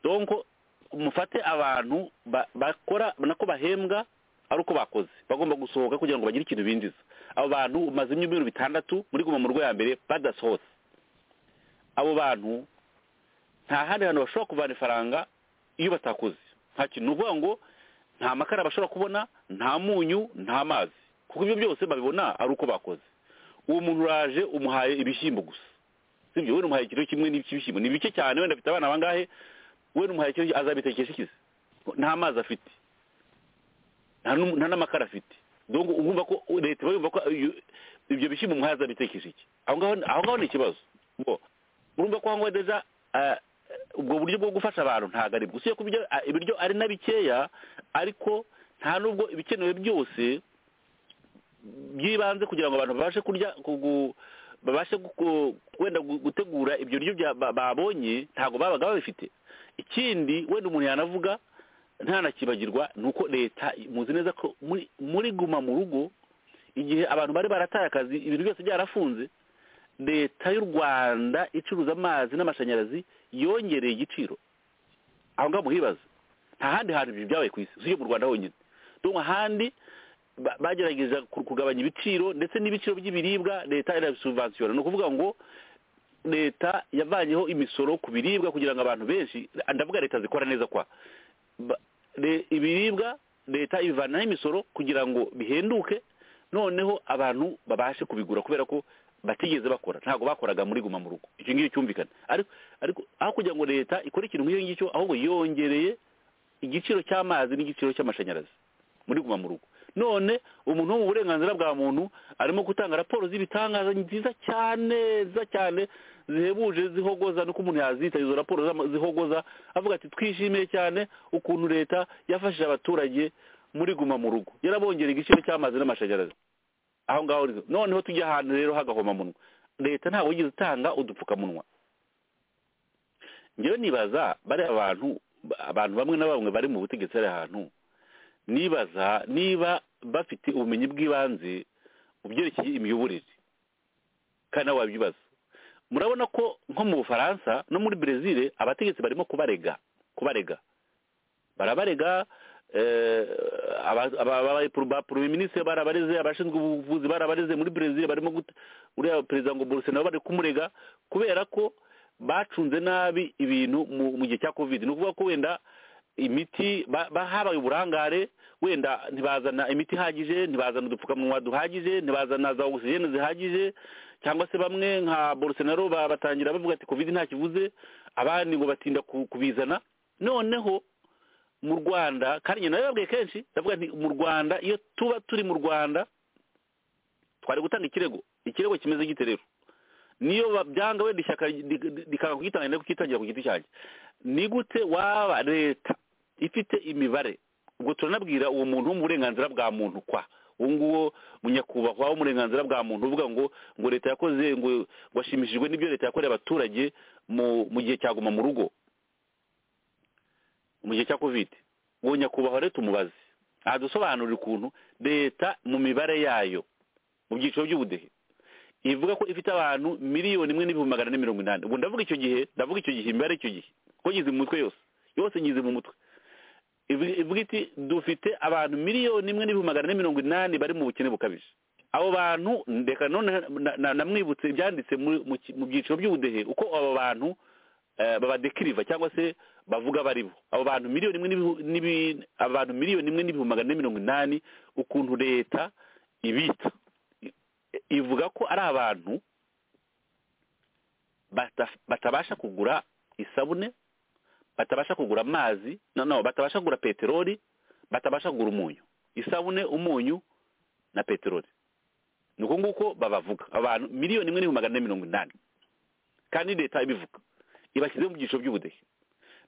donko mufate abantu ba- bakora nako bahembwa ari uko bakoze bagomba gusohoka kugira ngo bagire ikintu binjiza abo bantu umaze ibyumweru bitandatu muri guma mu rugo ya mbere badasohotse abo bantu nta handi hantu bashobora kuvana ifaranga iyo batakoze nta kintu ni ukuvuga ngo nta makara bashobora kubona nta munyu nta mazi kuko ibyo byose babibona ari uko bakoze uwo muntu uraje umuhaye ibishyimbo gusa sibyo wenda umuhaye ikiro kimwe n'ibishyimbo ni bike cyane wenda afite abana bangahe wenda umuhaye ikiro azabitekesha ikizi nta mazi afite nta n'um- nta n'amakara afite donc urumva ko leta iba yumva ko iyo- ibyo bishyimbo umuhaye azabitekesha iki aho ngaho aho ngaho ni ikibazo Ngo, urumva ko aho ngaho deja eh, ubwo buryo bwo gufasha abantu ntabwo ari bwo usibye ko ibyo- eh, ibiryo ari na bikeya ariko nta n'ubwo ibikenewe byose by'ibanze kugira ngo abantu babashe kurya kugu- babashe guku- wenda gu- gutegura ibyo biryo bya- ba- babonye ntabwo babaga babifite ikindi wenda umuntu yanavuga ntanakibagirwa ni uko leta muzi neza ko muri muri guma mu rugo igihe abantu bari barataye akazi ibintu byose byarafunze leta y'u rwanda icuruza amazi n'amashanyarazi yongereye igiciro aho ngaho muhibaza nta handi hantu ibyo byabaye ku isi usibye mu rwanda honyine donc ahandi ba- bagerageza ku- kugabanya ibiciro ndetse n'ibiciro by'ibiribwa leta irabisubvansiyona ni ukuvuga ngo leta yavanyeho imisoro ku biribwa kugira ngo abantu benshi ndavuga leta zikora neza kwa Ba- le- ibiribwa leta ibivanaho imisoro kugira ngo bihenduke noneho abantu babashe kubigura kubera ko batigeze bakora ntabwo bakoraga muri guma mu rugo icyo ngicyo cyumvikana ariko ariko aho kugira ngo leta ikore ikintu nk'iyo ngicyo ahubwo yongereye igiciro cy'amazi n'igiciro cy'amashanyarazi muri guma mu rugo none umuntu wo mu burenganzira bwa muntu arimo gutanga raporo z'ibitangaza nziza cyane nziza cyane zihebuje zihogoza nuko umuntu yazita izo raporo zama- zihogoza avuga ati twishimiye cyane ukuntu leta yafashije abaturage muri guma mu rugo yarabongera igiciro cy'amazi n'amashanyarazi aho ngaho rero. noneho tujya ahantu rero h'agahomamunwa leta ntabwo yigeze itanga udupfukamunwa njyewe nibaza bariya bantu abantu bamwe na bamwe bari mu butegetsi bari ahantu nibaza niba bafite ubumenyi bw'ibanze mu byerekeye imiyoborere kandi nabo babyibaza murabona ko nko mu bufaransa no muri brezil abategetsi barimo kubarega kubarega barabarega abapuruminisitiri barabareze abashinzwe ubuvuzi barabareze muri brezil barimo uriya perezida ngo boruse nabo bari kumurega kubera ko bacunze nabi ibintu mu gihe cya kovide ni ukuvuga ko wenda imiti habaye uburangare wenda ntibazana imiti ihagije ntibazana udupfukamunwa duhagije ntibazana za ogisijene zihagije cyangwa se bamwe nka borosenaro batangira bavuga ati kovide nta kivuze abandi ngo batinda kubizana noneho mu rwanda kandi nawe babwiye kenshi ndavuga nti mu rwanda iyo tuba turi mu rwanda twari gutanga ikirego ikirego kimeze gite rero niyo babyanga wenda ishyaka rikanga kugitanga no kukitangira ku giti cyanjye ni gute waba leta ifite imibare ubwo turanabwira uwo muntu wo mu burenganzira bwa muntu kwa uwo nguwo munyakubahwa wo mu burenganzira bwa muntu uvuga ngo ngo leta yakoze ngo washimishijwe n'ibyo leta yakoreye abaturage mu gihe cyaguma mu rugo mu gihe cya kovide uwo nyakubahwa leta umubaze adusobanurira ukuntu leta mu mibare yayo mu byiciro by'ubudehe ivuga ko ifite abantu miliyoni imwe n'ibihumbi magana ane mirongo inani ubwo ndavuga icyo gihe ndavuga icyo gihe imibare icyo gihe ko ngize mu mutwe yose yose ngize mu mutwe ivuga iti dufite abantu miliyoni imwe n'ibihumbi magana ane mirongo inani bari mu bukene bukabije abo bantu reka none namwibutse ibyanditse mu byiciro by'ubudehe uko abo bantu babadekiriva cyangwa se bavuga baribo abo bantu miliyoni imwe abantu miliyoni imwe n'ibihumbi magana ane mirongo inani ukuntu leta ibita ivuga ko ari abantu batabasha kugura isabune batabasha kugura amazi no batabasha kugura peteroli batabasha kugura umunyu isabune umunyu na peteroli ni uko nguko babavuga abantu miliyoni imwe n'ibihumbi magana ane mirongo inani kandi leta ibivuga ibashyize mu byiciro by'ubudehe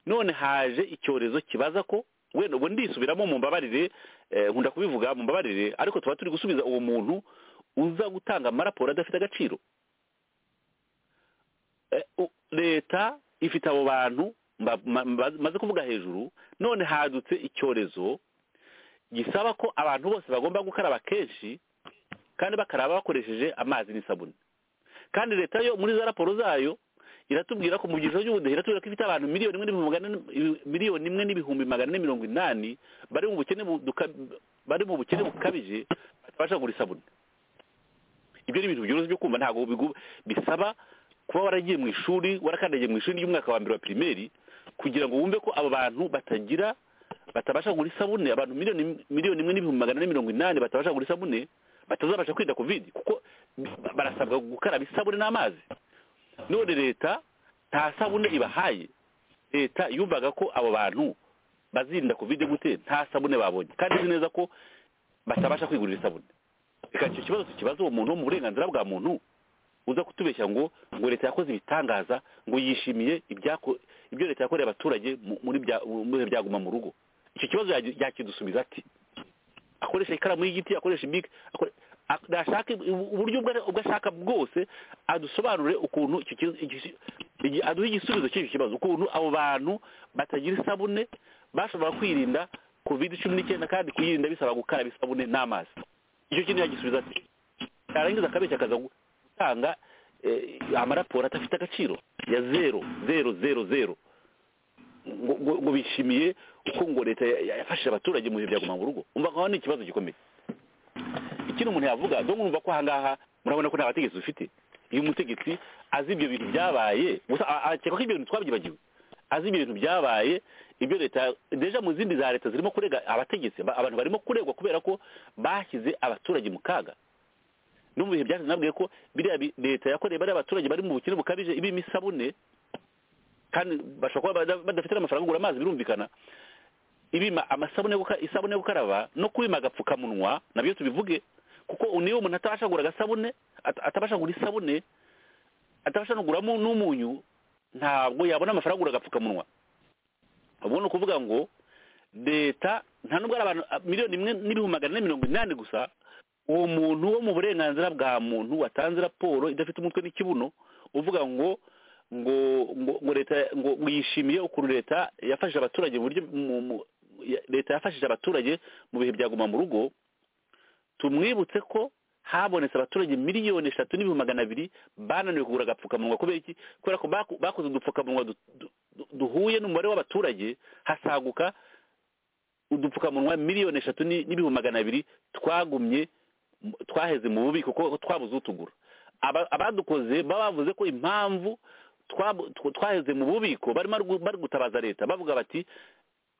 none haje icyorezo kibaza ko wenda ubu ndisubiramo mu mbabarire nkunda kubivuga mu mbabarire ariko tuba turi gusubiza uwo muntu uza gutanga amaraporo adafite agaciro leta ifite abo bantu maze kuvuga hejuru none hadutse icyorezo gisaba ko abantu bose bagomba gukaraba kenshi kandi bakaraba bakoresheje amazi n'isabune kandi leta yo muri za raporo zayo iratubwira ko mu byiciro by'ubudehe iratubwira ko ifite abantu miliyoni imwe n'ibihumbi magana ane mirongo inani bari mu bukene bukabije batabasha kugura isabune ibyo ni ibintu byoroshye byo kumva ntabwo bisaba kuba waragiye mu ishuri warakandagiye mu ishuri ry'umwaka wa mbere wa pirimeri kugira ngo wumve ko abo bantu batagira batabasha kugura isabune abantu miliyoni imwe n'ibihumbi magana ane mirongo inani batabasha kugura isabune batazabasha kwirinda kovide kuko barasabwa gukaraba isabune n'amazi none leta nta sabune ibahaye leta yumvaga ko abo bantu bazirinda kovide gute nta sabune babonye kandi izi neza ko batabasha kwigurira isabune reka icyo kibazo tukibaza uwo muntu wo mu burenganzira bwa muntu uza kutubeshya ngo ngo leta yakoze ibitangaza ngo yishimiye ibyo leta yakoreye abaturage muri bihe byaguma mu rugo icyo kibazo yakidusubiza ati akoresha ikaramu y'igiti akoresha ibike nashaka uburyo ubwo ashaka bwose adusobanure ukuntu aduhe igisubizo cy'icyo kibazo ukuntu abo bantu batagira isabune bashobora kwirinda kovide cumi n'icyenda kandi kuyirinda bisaba gukaraba isabune n'amazi icyo kintu yagisubiza ati yarangiza akabeshya akaza gutanga amaraporo adafite agaciro ya zero zero zero zero ngo bishimiye uko ngo leta yafashije abaturage mu bihe byaguma mu rugo umva nkaho ni ikibazo gikomeye ikindi umuntu yavuga dore mwumva ko ahangaha murabona ko nta bategetsi dufite iyo umutegetsi azi ibyo bintu byabaye gusa akeka ko ibyo bintu twabyibagiwe azi ibyo bintu byabaye ibyo leta deja mu zindi za leta zirimo kurega abategetsi abantu barimo kuregwa kubera ko bashyize abaturage mu kaga no mu bihe byashize nabwiye ko biriya leta yakoreye bariya abaturage bari mu bukene bukabije ibirimo isabune kandi bashobora kuba badafite amafaranga agura amazi birumvikana ibima amasabune isabune yo gukaraba no kubima agapfukamunwa nabyo tubivuge kuko niyo umuntu atabasha kugura agasabune atabasha kugura isabune atabasha kuguramo n'umunyu ntabwo yabona amafaranga agura agapfukamunwa ubu ni ukuvuga ngo leta nta nubwo ari abantu miliyoni imwe n'ibihumbi magana ane mirongo inani gusa uwo muntu wo mu burenganzira bwa muntu watanze raporo idafite umutwe n'ikibuno uvuga ngo ngo ngo leta ngo yishimiye ukuntu leta yafashije abaturage mu buryo leta yafashije abaturage mu bihe byaguma mu rugo tumwibutse ko habonetse abaturage miliyoni eshatu n'ibihumbi magana abiri bananiwe kugura agapfukamunwa kubera iki kubera ko baku- bakoze udupfukamunwa du- du- du- duhuye n'umubare w'abaturage hasaguka udupfukamunwa miliyoni eshatu ni- n'ibihumbi magana abiri twagumye mu- twaheze mu bubiko kuko twabuze utugura Aba- abadukoze baba bavuze ko impamvu twabu- tw- twaheze mu bubiko barimo ari gu- bari gutabaza leta bavuga bati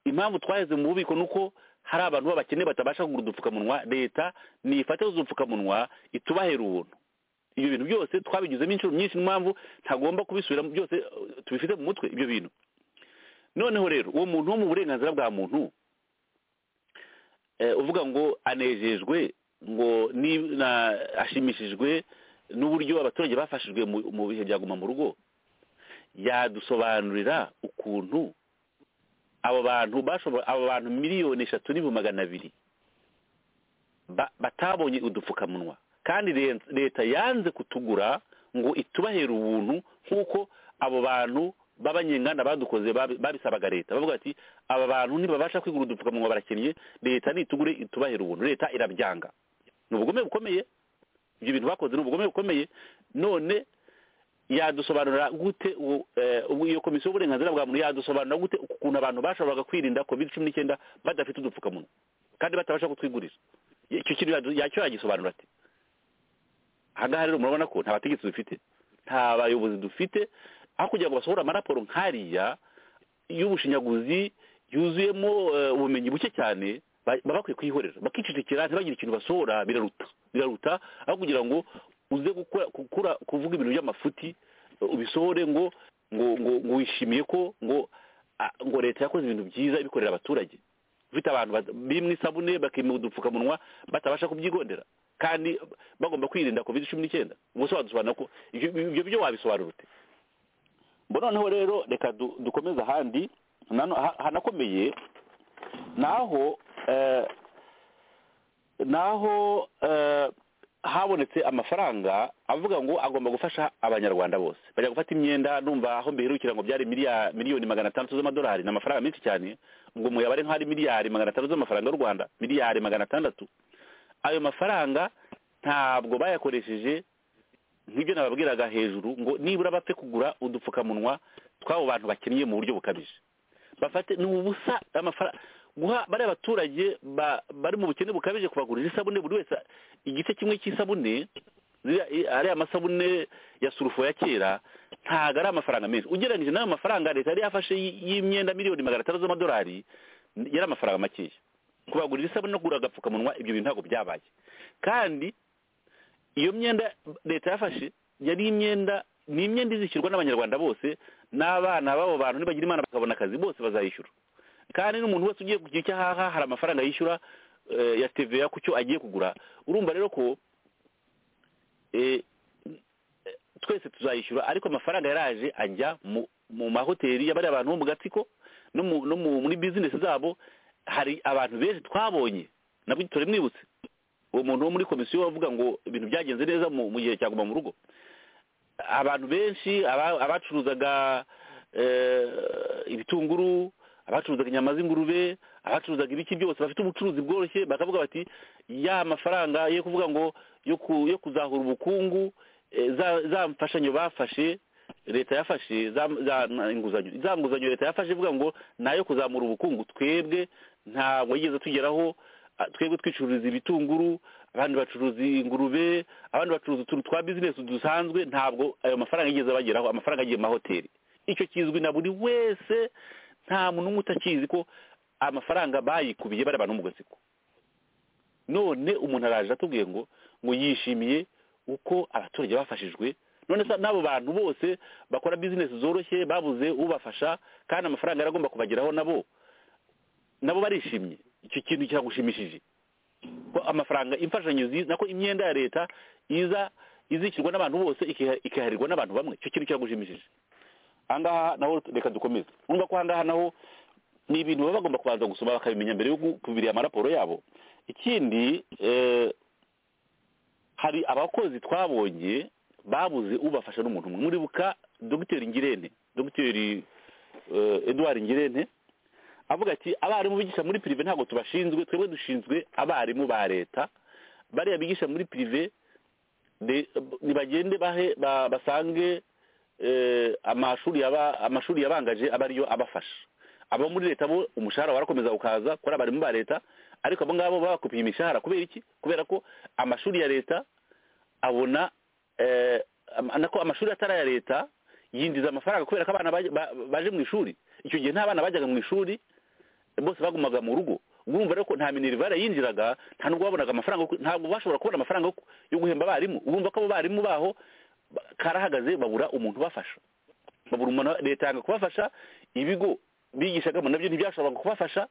impamvu twaheze mu bubiko ni uko hari abantu b'abakene batabasha kugura udupfukamunwa leta nifate udupfukamunwa itubahera ubuntu ibyo bintu byose twabigizemo inshuro nyinshi niyo mpamvu ntagomba kubisubiramo byose eh, tubifite mu mutwe ibyo bintu noneho rero uwo muntu wo mu burenganzira bwa muntu eh, uvuga ngo anejejwe ngo ni- na- ashimishijwe n'uburyo abaturage bafashijwe mu- mu bihe bya guma mu rugo yadusobanurira ukuntu abo bantu bashobora abo bantu miliyoni eshatu n'ibihumbi magana abiri ba- batabonye udupfukamunwa kandi le- leta yanze kutugura ngo itubahera ubuntu nk'uko abo bantu b'abanyenganda badukoze babi- babisabaga leta bavuga ati aba bantu ntibabasha kwigura udupfukamunwa barakennye leta nitugure itubahera ubuntu leta irabyanga ni ubugome bukomeye ibyo bintu bakoze ni ubugome bukomeye none yadusobanurira gute uwo, eh, ubu- iyo komisiyo y'uburenganzira bwa muntu yadusobanurira gute ukuntu abantu bashoboraga kwirinda covid cumi n'icyenda badafite udupfukamunwa kandi batabasha kutwigurira icyo kintu yadu- yacyo yagisobanura ati aha ngaha rero murabona ko nta bategetsi dufite nta bayobozi dufite aho kugira ngo basohore amaraporo nk'ariya y'ubushinyaguzi yuzuyemo eh, ubumenyi buke cyane ba- baba bakwiye kuyihorera bakicecekera ntibagire ikintu basohora biraruta biraruta aho kugira ngo uze gukora gukora kuvuga ibintu by'amafuti eh, ubisohore ngo ngo ngo ngo wishimiye ko ngo ah, ngo leta yakoze ibintu byiza ibikorera abaturage ufite abantu bad- bimwe isabune bakimira udupfukamunwa batabasha kubyigondera kandi bagomba kwirinda covid cumi n'icyenda ubwo se wadusobanura ko ibyo ibyo byo wabisobanura ute bo noneho rero reka du- dukomeze ahandi nano- ha- hanakomeye naho eh, naho eh, habonetse amafaranga avuga ngo agomba gufasha abanyarwanda bose bajya gufata imyenda numva aho mbiherukira ngo byari miliya- miliyoni magana atandatu z'amadolari ni amafaranga menshi cyane ngo muyabare nk'ari miliyari magana atandatu z'amafaranga y'u rwanda miliyari magana atandatu ayo mafaranga ntabwo bayakoresheje nk'ibyo nababwiraga hejuru ngo nibura bapfe kugura udupfukamunwa tw'abo bantu bakennye mu buryo bukabije bafate ni ubusa amafaranga guha bariya baturage ba- bari mu bukene bukabije kubagurira isabune buri wese igice kimwe cy'isabune ziriya- i- ariya masabune ya surufo ya kera ntabwo ari amafaranga menshi ugereranyije n'ayo mafaranga leta yari yafashe y- y'imyenda miliyoni magana atandatu z'amadolari n- yari amafaranga makeya kubagurira isabune no kugura agapfukamunwa ibyo bintu ntabwo byabaye kandi iyo myenda leta yafashe yari imyenda ni imyenda izishyurwa n'abanyarwanda bose n'abana b'abo bantu nibagira imana bakabona akazi bose bazayishyura kandi n'umuntu wese ugiye kugira icyo ahaha hari amafaranga yishyura eh, ya TVA ku cyo agiye kugura urumva rero ko eh, eh, twese tuzayishyura ariko amafaranga yaraje ajya mu mu mahoteli y'abari abantu bo mu gatsiko no mu no mu- muri bizinesi zabo hari abantu benshi twabonye nabwo turamwibutse uwo muntu wo muri komisiyo wavuga ngo ibintu byagenze neza mu mu gihe cya guma mu rugo abantu benshi aba- abacuruzaga eh, ibitunguru abacuruzaga inyama z'ingurube abacuruzaga ibiki byose bafite ubucuruzi bworoshye bakavuga bati ya mafaranga yo kuvuga ngo yo ku- yo kuzahura ubukungu eh, za- za mfashanyo bafashe leta yafashe za za- na- inguzanyo za nguzanyo leta yafashe ivuga ngo ni ayo kuzamura ubukungu twebwe ntabwo yigeze tugeraho ah, twebwe twicururiza ibitunguru abandi bacuruza ingurube abandi bacuruza utuntu twa bizinesi dusanzwe ntabwo ayo mafaranga yigeze bageraho amafaranga agiye mu mahoteli icyo kizwi na buri wese nta muntu n'umwe utakizi ko amafaranga bayikubiye bari abantu bo mu gatsiko none umuntu araje atubwiye ngo ngo yishimiye uko abaturage bafashijwe none se n'abo bantu bose bakora bizinesi zoroshye babuze ubafasha kandi amafaranga yari agomba kubageraho nabo nabo barishimye icyo kintu kiragushimishije ko amafaranga imfashanyo ziza nako imyenda ya leta iza izishyurwa n'abantu bose ikiha- ikiharirwa n'abantu bamwe icyo kintu kiragushimishije ahangaha naho reka dukomeze urumva ko ahangaha naho ni ibintu baba bagomba kubanza gusoma bakabimenya mbere yo kubirira amaraporo yabo ikindi eh, hari abakozi twabonye babuze ubafasha n'umuntu umwe muribuka dogiteri ngirente dogiteri eh, edouard ngirente avuga ati abarimu bigisha muri pirive ntabwo tubashinzwe twebwe dushinzwe abarimu ba leta bariya bigisha muri pirive de- nibagende bahe ba- basange eh, amashuri yaba- amashuri yabangaje aba ariyo abafasha abo muri leta bo umushahara warakomeza ukaza kuri abarimu ba leta ariko abo ngabo bakupiye imishahara kubera iki kubera ko amashuri ya leta abona eh, am- nako amashuri atari aya leta yinjiza amafaranga kubera ko abana baje- ba- baje mu ishuri icyo gihe nta bana bajyaga mu ishuri bose bagumaga mu rugo urumva rero ko nta minerivare yinjiraga nta nubwo babonaga amafaranga yo ku- ntabwo bashobora kubona amafaranga yo ku- yo guhemba abarimu urumva ko abo barimu baho ba- karahagaze babura umuntu ubafasha babura umuntu wa- leta yanga kubafasha ibigo bigishagamo nabyo ntibyashoboraga kubafasha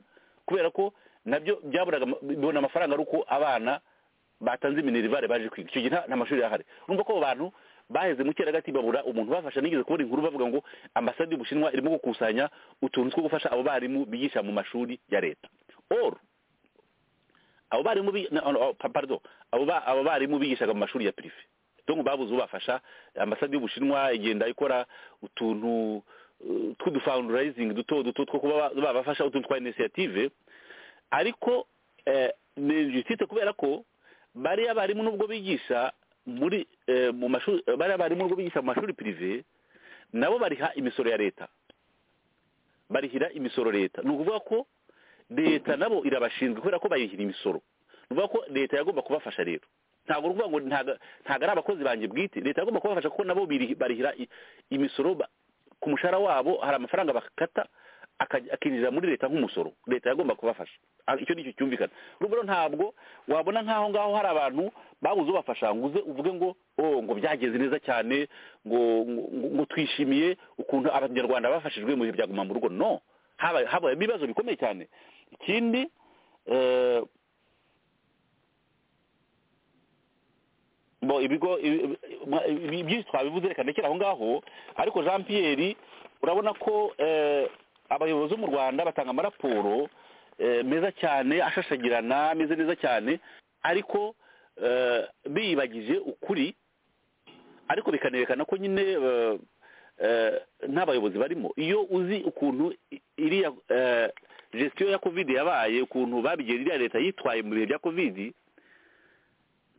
kubera ko nabyo byaburaga ama- bibona amafaranga ari uko abana batanze minerivare baje kwiga icyo gihe nta nta mashuri yahari urumva ko abo bantu baheze mu cyeragati babura umuntu ubafasha nigeze kubona inkuru bavuga ngo ambasade y'ubushinwa irimo gukusanya utuntu two gufasha abo barimu bigisha mu mashuri ya leta or abo barimu bi- na- no, oh, pa- pardon abo ba- abo barimu bigishaga mu mashuri ya pirive donc babuze ubafasha ambasade y'ubushinwa igenda ikora utuntu eh, tw'udufundraising duto duto two kuba ba- babafasha utuntu twa initiative ariko eh, ni justice kubera ko bariya barimu nubwo bigisha muri eh, mu mashuri eh, bariya barimu nubwo bigisha mu mashuri pirive nabo bariha imisoro ya leta barihira imisoro leta ni ukuvuga ko leta nabo irabashinzwe kubera ko bayihira imisoro ni ukuvuga ko leta yagomba kubafasha rero ntabwo ni ukuvuga ngo ntago ntago ari abakozi banjye bwite leta yagomba kubafasha kuko nabo biri- barihira i- imisoro ba- ku mushahara wabo hari amafaranga bakata akajya- akinjira muri leta nk'umusoro leta yagomba kubafasha Ah, icyo ni cyo cyumvikana urumva rero ntabwo wabona nk'aho ngaho hari abantu babuze ubafasha ngo uze uvuge ngo oh ngo byageze neza cyane ngo ngo- ngo ngo twishimiye ukuntu abanyarwanda bafashijwe mu bihe bya guma mu rugo no haba- habaye ibibazo bikomeye cyane ikindi eh, bo ibigo ibi- ibi- byinshi twabivuze reka ndekere aho ngaho ariko jean pierre urabona ko eh, abayobozi bo mu rwanda batanga amaraporo eh, meza cyane ashashagirana ameze neza cyane ariko eh, biyibagije ukuri ariko bikanerekana ko nyine eh, eh, nta bayobozi barimo iyo uzi ukuntu i- iriya eh, gestion ya covid yabaye ukuntu babigenye iriya leta yitwaye mu bihe bya covid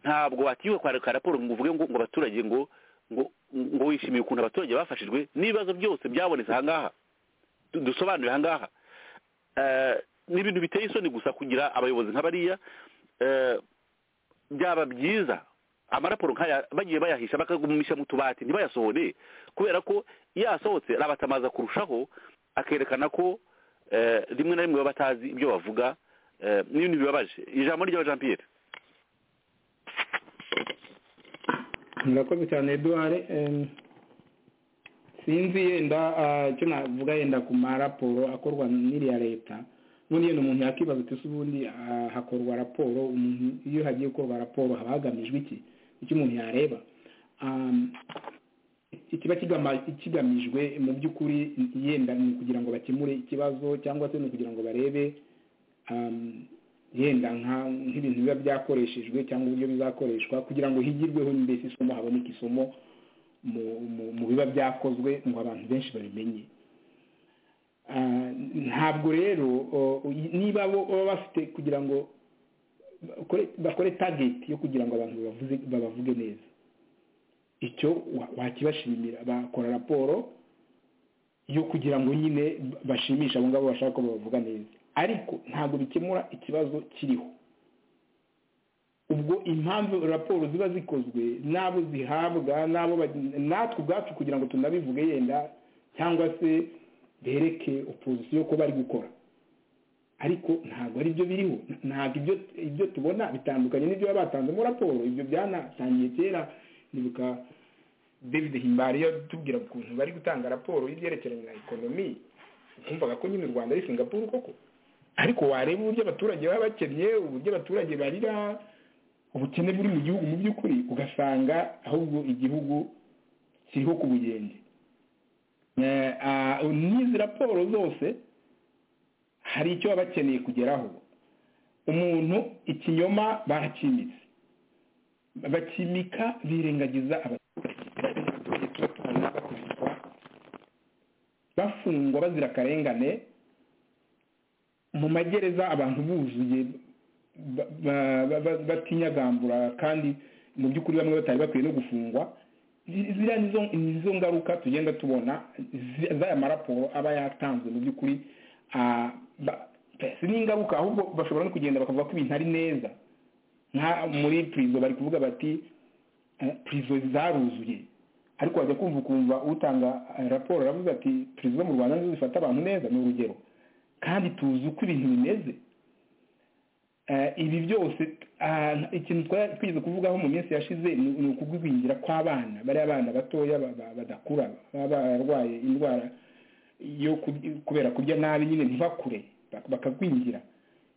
ntabwo watiwe kwandika raporo ngo uvuge ngo ngo abaturage ngo ngo ngo wishimiye ukuntu abaturage bafashijwe n'ibibazo byose byabonetse aha ngaha Du- dusobanure aha ngaha Eh, ni ibintu biteye isoni gusa kugira abayobozi nka bariya Eh, byaba byiza amaraporo nk'aya bagiye bayahisha bakagumisha mu tubati ntibayasohore kubera ko iyo asohotse arabatamaza kurushaho akerekana ko eh, rimwe na rimwe baba batazi ibyo bavuga eh, n'ibintu bibabaje ijambo ry'aba jean pierre murakoze cyane eduware em, sinzi yenda ah, icyo navuga yenda ku maraporo akorwa n'iriya leta ubundi yenda umuntu yakibaza ati se ubundi ah, hakorwa raporo umuntu iyo hagiye gukorwa raporo haba hagamijwe iki icyo umuntu yareba Am, ikiba kigama- kigamijwe mu by'ukuri yenda ni ukugira ngo bakemure ikibazo cyangwa se ni ukugira ngo barebe um, yenda nka- nk'ibintu biba byakoreshejwe cyangwa uburyo bizakoreshwa kugira ngo higirweho mbese isomo haboneke isomo mu mu- mu biba byakozwe ngo abantu benshi babimenye Ah, ntabwo rero o- niba bo baba bafite kugira ngo bakore- bakore tageti yo kugira ngo abantu bavuze- babavuge neza icyo wa- wakibashimira bakora raporo yo kugira ngo nyine bashimishe abo ngabo bashaka ko babavuga neza ariko ntabwo bikemura ikibazo kiriho ubwo impamvu raporo ziba zikozwe n'abo zihabwa n'abo bag- natwe ubwacu kugira ngo tunabivuge yenda cyangwa se bereke opozisiyo ko bari gukora ariko ntabwo ari byo biriho ntabwo ibyo ibyo tubona bitandukanye n'ibyo baba batanzemo raporo ibyo byanatangiye kera nibuka david himbari yatubwira ukuntu bari gutanga raporo y'ibyerekeranye na ekonomi numvaga ko nyine u rwanda ari singapuru koko ariko wareba uburyo abaturage baba bakennye uburyo abaturage barira ubukene buri mu gihugu mu by'ukuri ugasanga ahubwo igihugu kiriho ku bugenge Eh, ah, n'izi raporo zose hari icyo baba bakeneye kugeraho umuntu ikinyoma barakimitse bakimika birengagiza abaturage tuba tubona bakubitwa bafungwa bazira akarengane mu magereza abantu buzuye ba- ba- ba- ba- batinyagambura kandi mu by'ukuri bamwe batari bakwiye no gufungwa zi- ziriya ni zo- ni zo ngaruka tugenda tubona zi- z'aya maraporo aba yatanzwe mu by'ukuri ah, ba- si n'ingaruka ahubwo bashobora no kugenda bakavuga ko ibintu ari neza nka muri purizo bari kuvuga bati eh, purizo zaruzuye ariko wajya kumva ukumva utanga eh, raporo aravuze ati purizo zo mu rwanda nizo zifata abantu neza ni urugero kandi tuzi uko ibintu bimeze Eh, ibi byose ah, ikintu twari twigeze kuvugaho mu minsi yashize ni ni ukugwingira kw'abana bariya bana batoya ba- ba- badakura baba bararwaye indwara yo ku- kubera kurya nabi nyine ntibakure bak- bakagwingira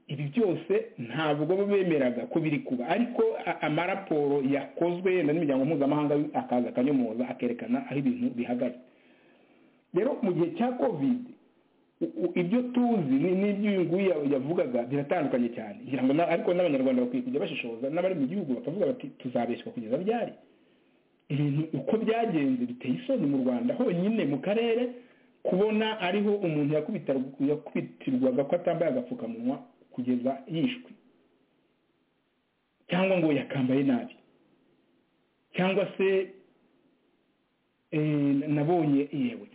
ibi byose ntabwo bemeraga ko biri kuba ariko a- amaraporo yakozwe yenda n'imiryango mpuzamahanga akaza akanyomoza akerekana aho ibintu bihagaze rero mu gihe cya kovide u- u- ibyo tuzi ni- n'ibyo uyu nguyu ya- yavugaga biratandukanye cyane ngira ngo na- ariko n'abanyarwanda bakwiye kujya bashishoza n'abari mu gihugu bakavuga bati tuzabeshywa kugeza ryari ibintu uko byagenze biteye isoni mu rwanda honyine mu karere kubona ariho umuntu yakubitaru- yakubitirwaga ko atambaye agapfukamunwa kugeza yishwe cyangwa ngo yakambaye nabi cyangwa se eh, nabonye yewe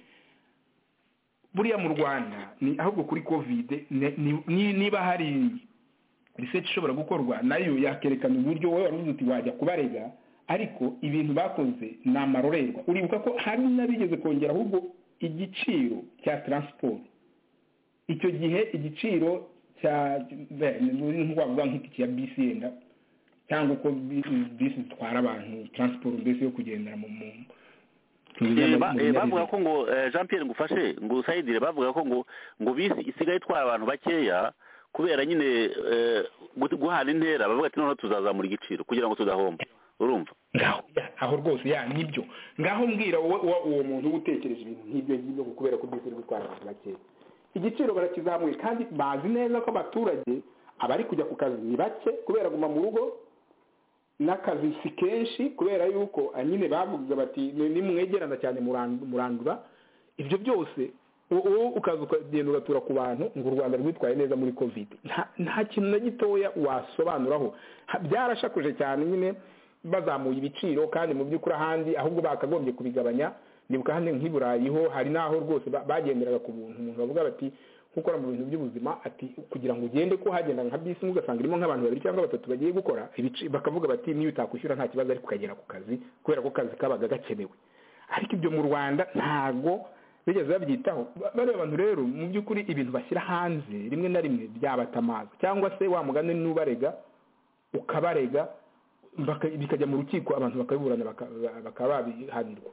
buriya mu rwanda ni ahubwo kuri kovide ni- ni- ni- niba hari research ishobora gukorwa nayo yakerekana uburyo wowe wari uzi uti wajya kubarega ariko ibintu bakoze ni amarorerwa uribuka ko hari n'abigeze kongera ahubwo igiciro cya taransiporo icyo gihe igiciro cya nk'wavuga nk'itiki ya bisi yenda cyangwa uko bi- bisi zitwara abantu taransiporo mbese yo kugendera mu mu mu Eh, ba- eh, binyabiziga. bavuga ko ngo eh, jean pierre ngufashe ngo usayidire bavuga ko ngo ngo bisi isigaye itwara abantu bakeya kubera nyine eh, gu- guhana intera bavuga ati noneho tuzazamura igiciro kugira ngo tudahomba urumva ngaho ya, aho rwose ya nibyo ngaho mbwira wowe uwo uwo muntu uba utekereje ibintu nk'ibyo ngibyo ngo kubera ko byose biri gutwara abantu bakeya igiciro barakizamuye kandi bazi neza ko abaturage abari kujya ku kazi ni bake kubera guma mu rugo n'akazi si kenshi kubera yuko ah, nyine bavuze bati "Ni- nimwegerana cyane muran- murandura ibyo byose u- wowe ukaza ukagenda ugatura ku bantu ngo u rwanda rwitwaye neza muri kovide nta- nta kintu na gitoya wasobanuraho Ha- byarashakuje cyane nyine bazamuye ibiciro kandi mu by'ukuri ahandi ahubwo bakagombye kubigabanya nibuka hano nk'i burayi ho hari n'aho rwose ba- bagenderaga ku buntu umuntu bavuga bati nk'ukora mu bintu by'ubuzima ati kugira ngo ugende ko hagenda nka bisi imwe ugasanga irimo nk'abantu babiri cyangwa batatu bagiye gukora ibici- bakavuga bati niyo utakwishyura nta kibazo ariko ukagera ku kazi kubera ko akazi kabaga gakenewe ariko ibyo mu rwanda ntago bigeze babyitaho Ba- bariya bantu rero mu by'ukuri ibintu bashyira hanze rimwe na rimwe byabatamaza cyangwa se wa mugani n'ubarega ukabarega baka- bikajya mu rukiko abantu bakabiburana baka- ba- bakaba babihanirwa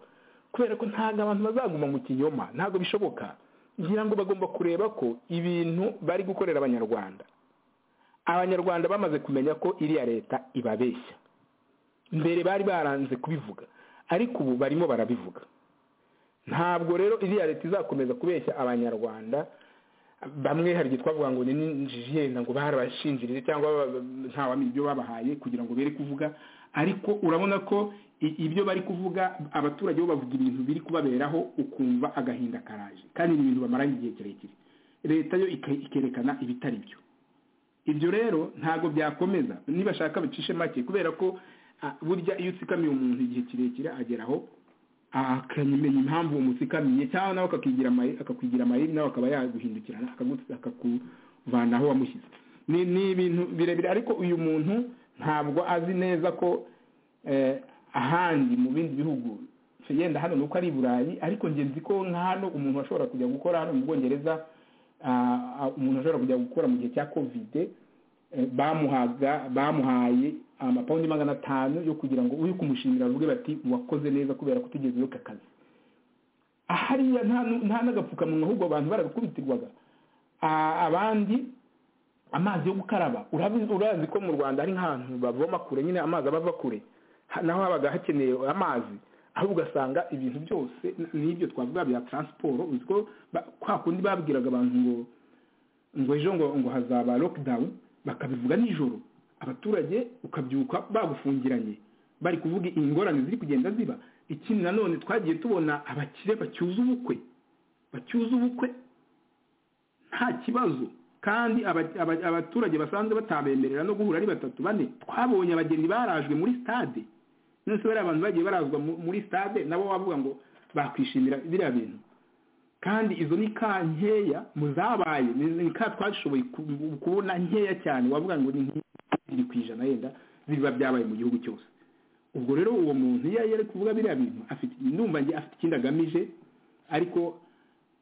kubera ko ntabwo abantu bazaguma mu kinyoma ntabwo bishoboka ngira ngo bagomba kureba ko ibintu bari gukorera abanyarwanda abanyarwanda bamaze kumenya ko iriya leta ibabeshya mbere bari baranze kubivuga ariko ubu barimo barabivuga ntabwo rero iriya leta izakomeza kubeshya abanyarwanda bamwe hari igihe twavuga ngo ni n'injiji yenda ngo barabashinjirije cyangwa ba- ba- ntawamenya ibyo babahaye kugira ngo bere kuvuga ariko urabona ko i- ibyo bari kuvuga abaturage bo bavuga ibintu biri kubaberaho ukumva agahinda karaje kandi ni ibintu bamaranye igihe kirekire leta yo ike- ikerekana ibitari byo ibyo rero ntabwo byakomeza nibashaka bacishe make kubera ko ah, burya iyo utsikamiye umuntu igihe kirekire ageraho akamenya impamvu uwo mutsikamiye cyangwa nawe akakigira amaye- akakwigira amayeri nawe akaba yaguhindukirana akagu- akakuvana aho wamushyize ni ni ibintu birebire ariko uyu muntu ntabwo azi neza ko eh, ahandi mu bindi bihugu yenda hano ni uko ari i burayi ariko njye nzi ko nka hano umuntu ashobora kujya gukora hano mu bwongereza ah, ah, umuntu ashobora kujya gukora mu gihe cya kovide eh, bamuhaga bamuhaye amapawundi magana atanu yo kugira ngo uri kumushimira avuge bati wakoze neza kubera kutigeze aka kazi hariya nta nu- nta n'agapfukamunwa ahubwo abantu baragakubitirwaga Ah, abandi amazi yo gukaraba urabi- urazi ko mu rwanda hari nk'ahantu bavoma kure nyine amazi aba ava kure Ha- naho habaga hakeneye amazi aho ugasanga ibintu byose n- n'ibyo twavuga bya taransiporo uzi ko ba- kwa kundi babwiraga abantu ngo ngo ejo ngo ngo hazaba lockdown bakabivuga nijoro abaturage ukabyuka bagufungiranye bari kuvuga ingorane ziri kugenda ziba ikindi nanone twagiye tubona abakire bacyuza ubukwe bacyuza ubukwe nta kibazo kandi aba- aba- abaturage basanzwe batabemerera no guhura ari batatu bane twabonye abageni barajwe muri stade none se bariya abantu bagiye barazwa mu- muri stade nabo wavuga ngo bakwishimira biriya bintu kandi izo ni ka nkeya mu zabaye ni ni ka twashoboye ku- kubona nkeya cyane wavuga ngo ni nk'ibiri ku ijana yenda biba byabaye mu gihugu cyose ubwo rero uwo muntu iyo yari kuvuga biriya bintu afite ndumva nge afite ikindi agamije ariko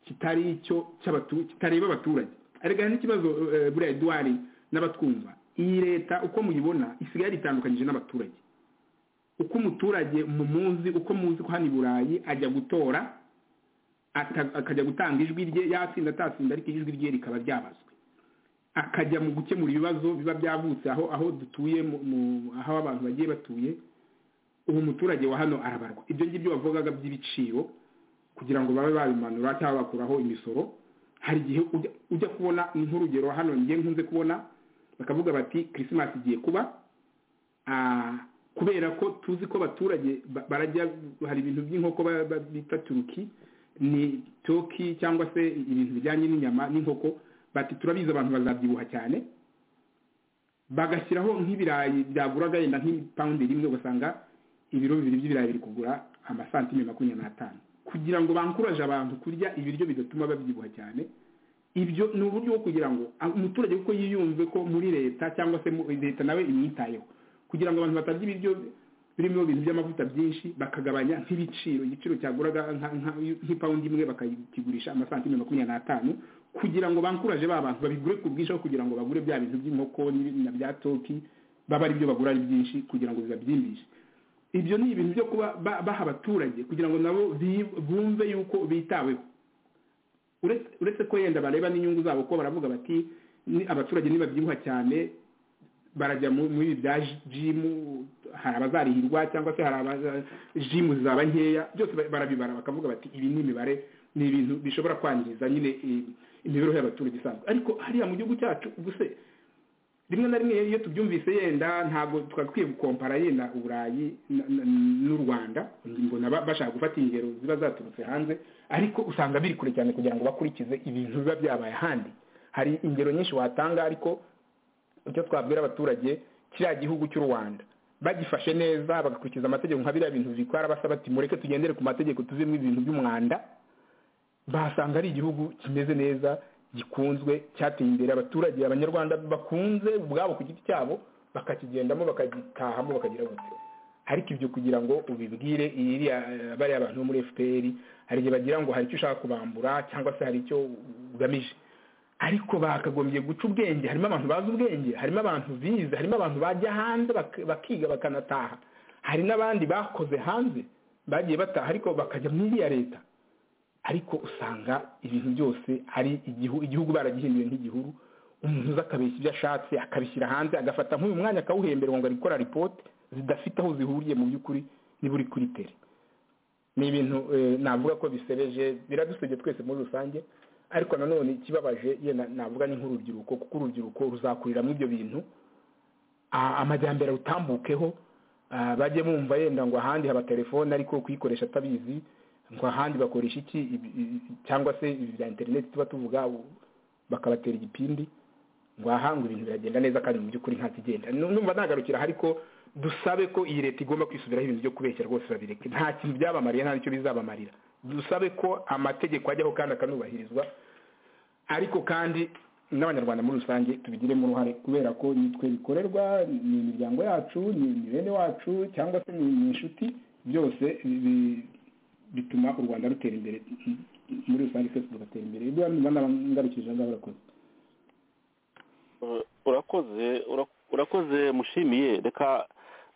kitari icyo cy'abatu kitareba abaturage arega n'ikibazo eh, buriya eduwari n'abatwumva iyi leta uko muyibona isigaye yaritandukanyije n'abaturage uko umuturage mumuzi uko muzi ko hano i burayi ajya gutora ata- akajya gutanga ijwi rye yatsinda atatsinda ariko ijwi rye rikaba ryabazwe akajya mu gukemura ibibazo biba byavutse aho aho dutuye mu- mu- aho abantu bagiye batuye ubu muturage wa hano arabarwa ibyo ngibyo bavugaga by'ibiciro kugira ngo babe babimanura cyangwa bakuraho imisoro hari igihe ujya- ujya kubona nk'urugero hano njye nkunze kubona bakavuga bati kirisimasi igiye kuba ah, kubera ko tuzi ko abaturage ba- barajya hari ibintu by'inkoko ba- ba- bita turuki ni toki cyangwa se ibintu bijyanye n'inyama n'inkoko bati turabizi abantu bazabyibuha cyane bagashyiraho nk'ibirayi byaguraga yenda nk'ipawundi rimwe ugasanga ibiro bibiri by'ibirayi biri kugura amasantime makumyabiri n'atanu kugira ngo bankuraje abantu kurya ibiryo bidatuma babyibuha cyane ibyo ni uburyo bwo kugira ngo a- umuturage kuko yiyumve ko muri leta cyangwa se mu- leta nawe imwitayeho kugira ngo abantu batarya ibiryo birimo ibintu by'amavuta byinshi bakagabanya nk'ibiciro igiciro cyaguraga nka- nka- nk'ipawundi imwe bakakigurisha amasantime makumyabiri n'atanu kugira ngo bankuraje ba bantu babigure ku bwinshi aho kugira ngo bagure bya bintu by'inkoko n'ibi- na bya toki baba ari byo bagura ari byinshi kugira ngo bibabyimbishe ibyo ni ibintu byo kuba ba- baha abaturage kugira ngo nabo bi- bumve yuko bitaweho uretse uretse ko yenda bareba n'inyungu zabo ko baravuga bati ni abaturage ntibabyibuha cyane barajya mu- muri ibi bya jimu hari abazarihirwa cyangwa se hari abaza jimu zaba nkeya byose ba- barabibara bakavuga bati ibi ni imibare ni ibintu bishobora kwangiza nyine i- imibereho y'abaturage isanzwe ariko hariya mu gihugu cyacu ubuse rimwe na rimwe iyo tubyumvise yenda ntabwo twakwiye gukompara yenda uburayi na- na- n'u rwanda mbona ba- bashaka gufata ingero ziba zaturutse hanze ariko usanga biri kure cyane kugira ngo bakurikize ibintu biba byabaye ahandi hari ingero nyinshi watanga ariko icyo twabwira abaturage kiriya gihugu cy'u rwanda bagifashe neza bagakurikiza amategeko nka biriya bintu bikwara basaba ati mureke tugendere ku mategeko tuvemo ibintu by'umwanda basanga ari igihugu kimeze neza gikunzwe cyateye imbere abaturage abanyarwanda bakunze ubwabo ku giti cyabo bakakigendamo bakagitahamo bakagira gutyo ariko ibyo kugira ngo ubibwire iriya eh, bariya bantu bo muri fpr hari igihe bagira ngo hari icyo ushaka kubambura cyangwa se hari icyo ugamije ariko bakagombye guca ubwenge harimo abantu bazi ubwenge harimo abantu bize harimo abantu bajya hanze bak- bakiga bakanataha hari n'abandi bakoze hanze bagiye bataha ariko bakajya muri iriya leta ariko usanga ibintu byose ari igihu- igihugu baragihinduye nk'igihuru umuntu uza akabeshya ibyo ashatse akabishyira hanze agafata nk'uyu mwanya akawuhembera ngo ari gukora ripote zidafite aho zihuriye mu by'ukuri niba uri kuri tere ni ibintu eh, navuga ko bisebeje biradusebye twese muri rusange ariko nanone ikibabaje yenda navuga ni nk'urubyiruko kuko urubyiruko ruzakuriramo ibyo bintu a- amajyambere rutambukeho a, bajye bumva yenda ngo ahandi haba telefone ariko kuyikoresha atabizi ngo ahandi bakoresha iki ibi- ibi- cyangwa se ibi bya interineti tuba tuvuga u- bakabatera igipindi ngo aha ngo ibintu biragenda neza kandi mu by'ukuri nta kigenda Nu- numva nagarukira ariko dusabe ko iyi leta igomba kwisubiraho ibintu byo kubeshya rwose babireke nta kintu byabamariye nta n'icyo bizabamarira dusabe ko amategeko ajyaho kandi akanubahirizwa ariko kandi n'abanyarwanda muri rusange tubigiremo uruhare kubera ko nitwe bikorerwa ni imiryango yacu ni ni bene wacu cyangwa se ni ni inshuti byose bi- bi- bituma u rwanda rutera imbere muri rusange twese tugatera imbere ibyo numva nabangarukije ngaho urakoze Uh, urakoze ura- urakoze mushimiye reka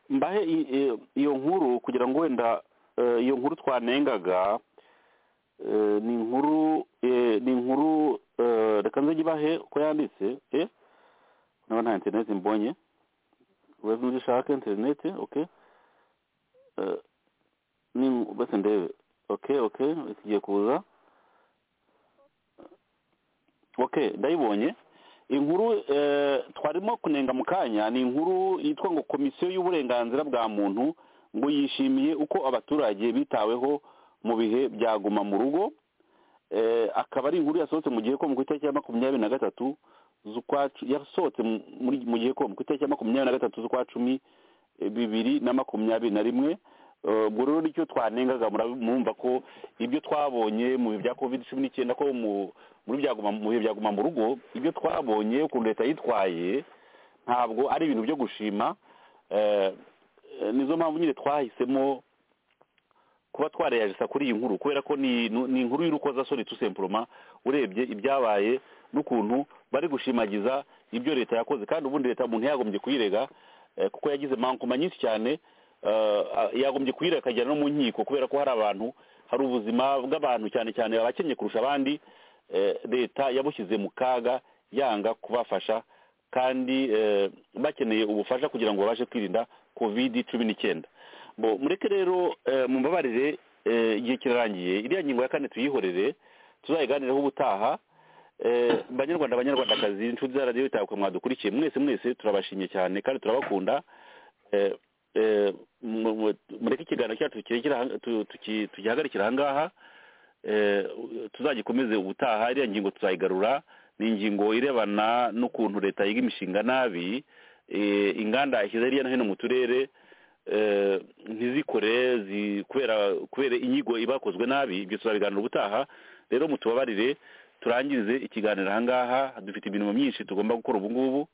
mbahe i- i- iyo nkuru kugira ngo wenda eh, iyo nkuru twanengaga eh, ni inkuru eh, ni inkuru eh, reka nze nyibahe uko yanditse eh? naba nta interineti mbonye ubaze nujya ushaka interineti okay Eh, ni bose ndebe okay okay ikigiye kuza okay ndayibonye inkuru eh, twarimo kunenga mu kanya ni inkuru yitwa ngo komisiyo y'uburenganzira bwa muntu ngo yishimiye uko abaturage bitaweho mu bihe bya guma mu rugo eh, akaba ari inkuru yasohotse mu gihe ko mu itariki ya makumyabiri na gatatu z'ukwa cu- yasohotse mu- muri- mu gihe ko ku itariki ya makumyabiri na gatatu z'ukwa cumi eh, bibiri na makumyabiri na rimwe Eh, ubwo rero nicyo twanengaga murabi- mwumva ko ibyo twabonye mu bihe bya covid cumi n'icyenda ko mu muri byaguma mu bihe byaguma mu rugo ibyo twabonye ukuntu leta yitwaye ntabwo ari ibintu byo gushima Eh, eh, nizo mpamvu nyine twahisemo kuba twareyajisa kuri iyi nkuru kubera ko ni ni inkuru y'urukozasoni tu sempuroma urebye ibyabaye n'ukuntu bari gushimagiza ibyo leta yakoze kandi ubundi leta umuntu yagombye kuyirega eh, kuko yagize mankoma nyinshi cyane eh, a- yagombye kuyirega akajyana no mu nkiko kubera ko hari abantu hari ubuzima bw'abantu cyane cyane abakennye kurusha abandi eh, leta yabushyize mu kaga yanga kubafasha kandi eh, bakeneye ubufasha kugira ngo babashe kwirinda covid cumi n'icyenda bo mureke rero eh, mumbabarire eh, igihe kirarangiye iriya ngingo ya kane tuyihorere tuzayiganireho ubutaha Eh, banyarwanda banyarwandakazi inshuti za radiyo itabuka mwadukurikiye mwese mwese turabashimye cyane kandi turabakunda Eh, eh, mu- mu- mureke ikiganiro cyacu kirekire aha- tu- tuki- tugihagarikire ahangaha Eh, tuzagikomeze ubutaha iriya ngingo tuzayigarura ni ingingo irebana n'ukuntu leta yiga imishinga nabi eh, inganda yashyize hirya no hino mu turere eh, ntizikore zi- kubera kubera inyigo ibakozwe nabi ibyo tuzabiganira ubutaha rero mutubabarire turangirize ikiganiro ahangaha dufite imirimo myinshi tugomba gukora ubu ngubu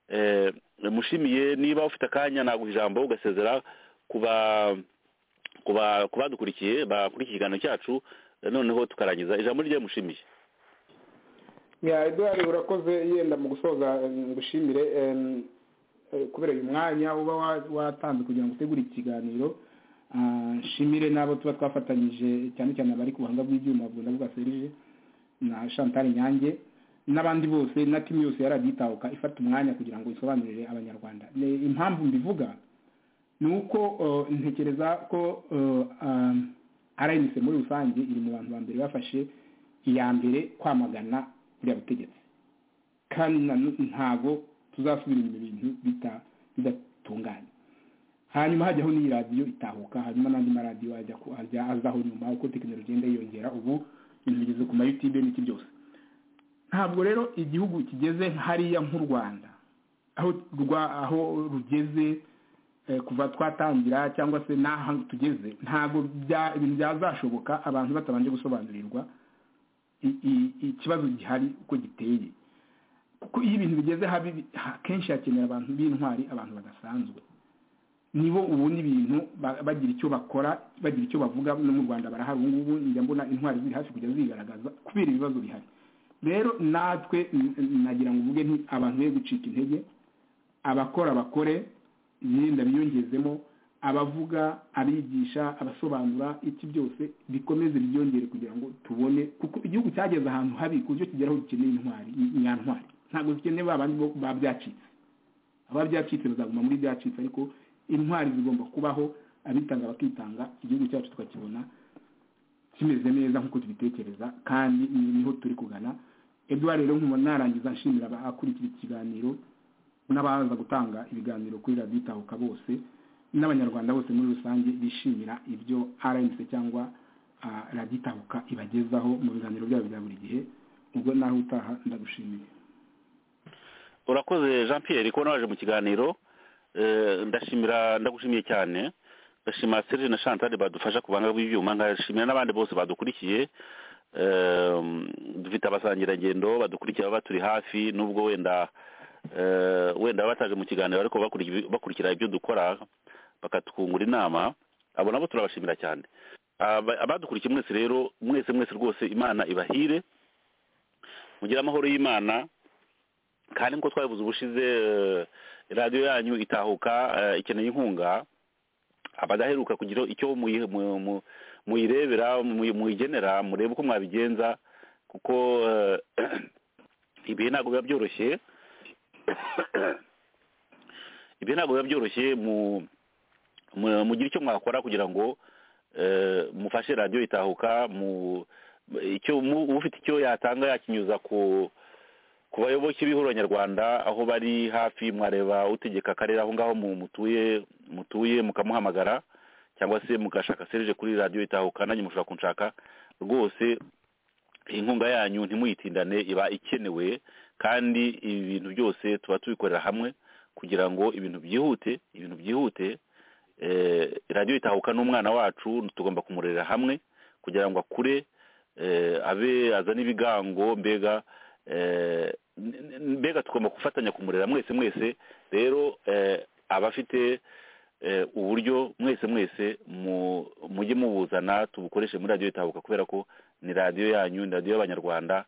Eh, mushimiye niba ufite akanya naguha ijambo ugasezera ku ba- ku ba- ku badukurikiye bakurikiye ikiganiro cyacu eh, noneho tukarangiza ijambo rye mushimiye ya eduard urakoze yenda mu gusoza eh, ngushimire em, eh, kubera uyu mwanya uba wa- watanze kugira ngo utegure iki kiganiro Ah, nshimire n'abo tuba twafatanyije cyane cyane abari ku buhanga bw'ibyuma bwenda bwa serije na chantal nyange n'abandi bose na timu yose yari agitahuka ifata umwanya kugira ngo isobanurire abanyarwanda Ni impamvu mbivuga ni uko eh, ntekereza ko eh, ah, rnc muri rusange iri mu bantu ba mbere bafashe iya mbere kwamagana buriya butegetsi kandi na- ntago tuzasubira inyuma ibintu bita- bidatunganye hanyuma hajyaho n'iyi radiyo itahuka hanyuma n'andi maradiyo ajya ku- ajya azaho nyuma uko tekinoloji igenda yiyongera ubu ibintu bigeze ku mayutube n'iki byose ntabwo rero igihugu kigeze hariya nk'u rwanda aho rwa aho rugeze eh, kuva twatangira cyangwa se n'aha tugeze ntabwo bya- ibintu byazashoboka abantu batabanje gusobanurirwa i- i- ikibazo gihari uko giteye kuko iyo ibintu bigeze habi ha- kenshi hakenera abantu b'intwari abantu badasanzwe nibo ubundi ibintu ba- bagira icyo bakora bagira icyo bavuga no mu rwanda barahari ubu ngubu njya mbona intwari ziri hafi kujya zigaragaza kubera ibibazo bihari rero natwe n- n- nagira ngo uvuge nti abantu be gucika intege abakora bakore imyenda biyongezemo abavuga abigisha abasobanura iki byose bikomeze byongere kugira ngo tubone kuko igihugu cyageze ahantu habi ku buryo kigeraho gikeneye intwari nyantwari ntabwo zikeneye ba bandi bo- ba byacitse aba byacitse bazaguma muri byacitse ariko intwari zigomba kubaho abitanga bakitanga igihugu cyacu tukakibona kimeze neza nk'uko tubitekereza kandi ni- niho turi kugana eduard rero nkuma narangiza nshimira abakurikira ikiganiro n'abaza gutanga ibiganiro kuri radiyo itahuka bose n'abanyarwanda bose muri rusange bishimira ibyo rnc cyangwa ah, radiyo itahuka ibagezaho mu biganiro byabo bya buri gihe ubwo naho utaha ndagushimiye urakoze jean pierre ko naje mu kiganiro Eh, ndashimira ndagushimiye cyane ndashima serge na chantal badufasha ku buhanga bw'ibyuma nkashimira n'abandi bose badukurikiye Eh, dufite abasangirangendo badukurikira baba turi hafi nubwo wenda eh, wenda baba bataje mu kiganiro ariko bakuri- bakurikira ibyo dukora bakatwungura inama abo nabo turabashimira cyane Aba- abadukurikiye mwese rero mwese mwese rwose imana ibahire mugire amahoro y'imana kandi nk'uko twabivuze ubushize eh, radiyo yanyu itahuka eh, ikeneye inkunga abadaheruka kugira icyo muyi- mu- mu- muyirebera muyi- muyigenera murebe uko mwabigenza kuko eh, ibihe ntabwo biba byoroshye ibihe ntabwo biba byoroshye mu mu- mugire icyo mwakora kugira ngo eh, mufashe radiyo itahuka mu icyo mu- ufite icyo yatanga yakinyuza ku ku bayoboke b'ihuriro nyarwanda aho bari hafi mwareba utegeka akarere aho ngaho mu- mutuye mutuye mukamuhamagara cyangwa se mugashaka serije kuri radiyo itahuka nanjye mushobora kunshaka rwose inkunga yanyu ntimuyitindane iba ikenewe kandi ibi bintu byose tuba tubikorera hamwe kugira ngo ibintu byihute ibintu byihute eh, radiyo itahuka n'umwana wacu tugomba kumurerera hamwe kugira ngo akure eh, abe azane ibigango mbega eh, n- n- mbega tugomba gufatanya kumurera mwese mwese rero eh, abafite eh, uburyo mwese mwese mu- mujye mubuzana tubukoreshe muri radiyo itahuka kubera ko ni radiyo yanyu ni radiyo y'abanyarwanda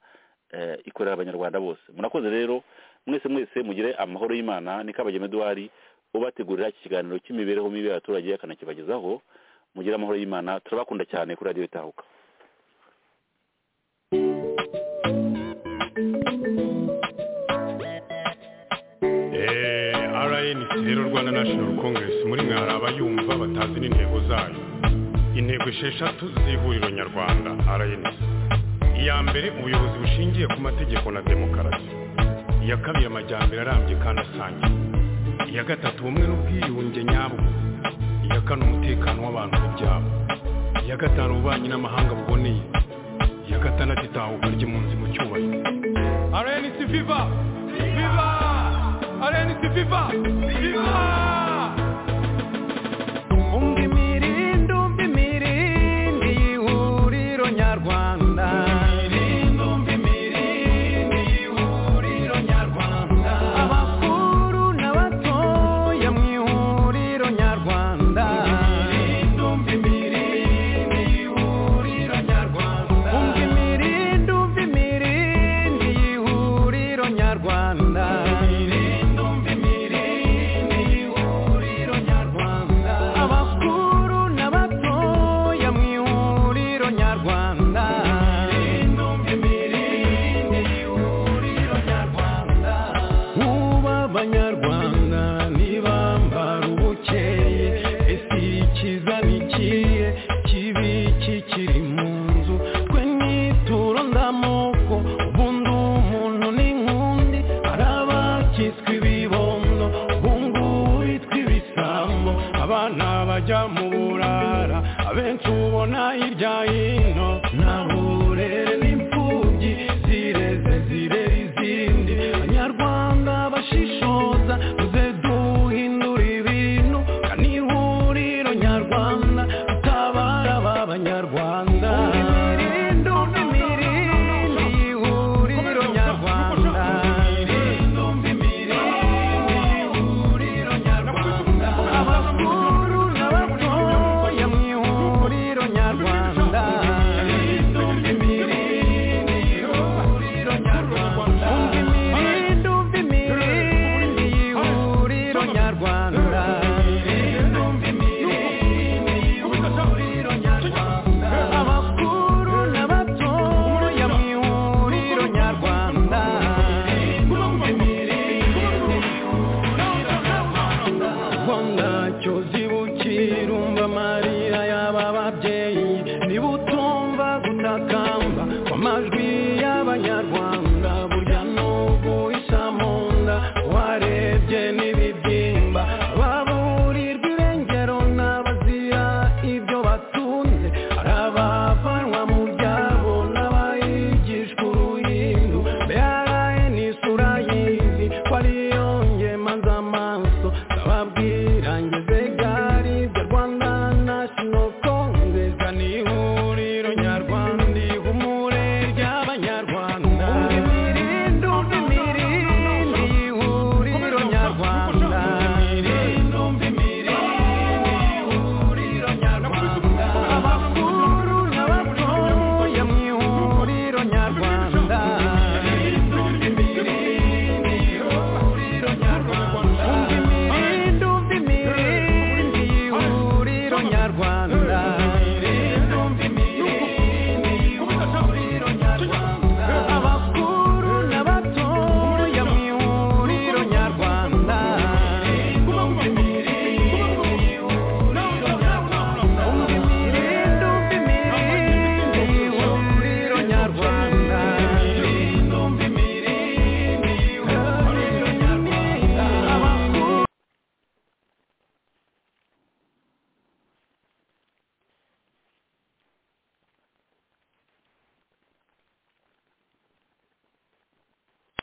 eh, ikorera abanyarwanda bose murakoze rero mwese mwese mugire amahoro y'imana ni kabagema eduwari ubategurira iki kiganiro cy'imibereho mibi y'abaturage akanakibagezaho mugire amahoro y'imana turabakunda cyane kuri radiyo itahuka rnc rero rwanda national congress muri mwe hari abayumva batazi n'intego zayo intego esheshatu z'ihuriro nyarwanda rnc iya mbere ubuyobozi bushingiye ku mategeko na demokarasi iya kabiri amajyambere arambye kandi asangiye iya gatatu ubumwe n'ubwiyunge nyabwo iya kane umutekano w'abantu ku byabo iya gatanu ububanyi n'amahanga buboneye iya gatandatu itahuka ry'impunzi mu cyubahiro rnc viva viva rnc viva viva umva imirindi umva imirindi ihuriro nyarwanda abakuru n'abatoya mu ihuriro nyarwanda umva imirindi umva imirindi ihuriro nyarwanda abakuru n'abatoya mu ihuriro nyarwanda muba abanyarwanda ntibambara ubukeye ese ikiza ni ikihe kibi kikiri mu nzu twe nituro ndamoko ubundi umuntu ni nk'undi hari abakiswe ibibondo ubungubu bitwa ibisambo abana bajya mu burara abenshi ubona hirya hino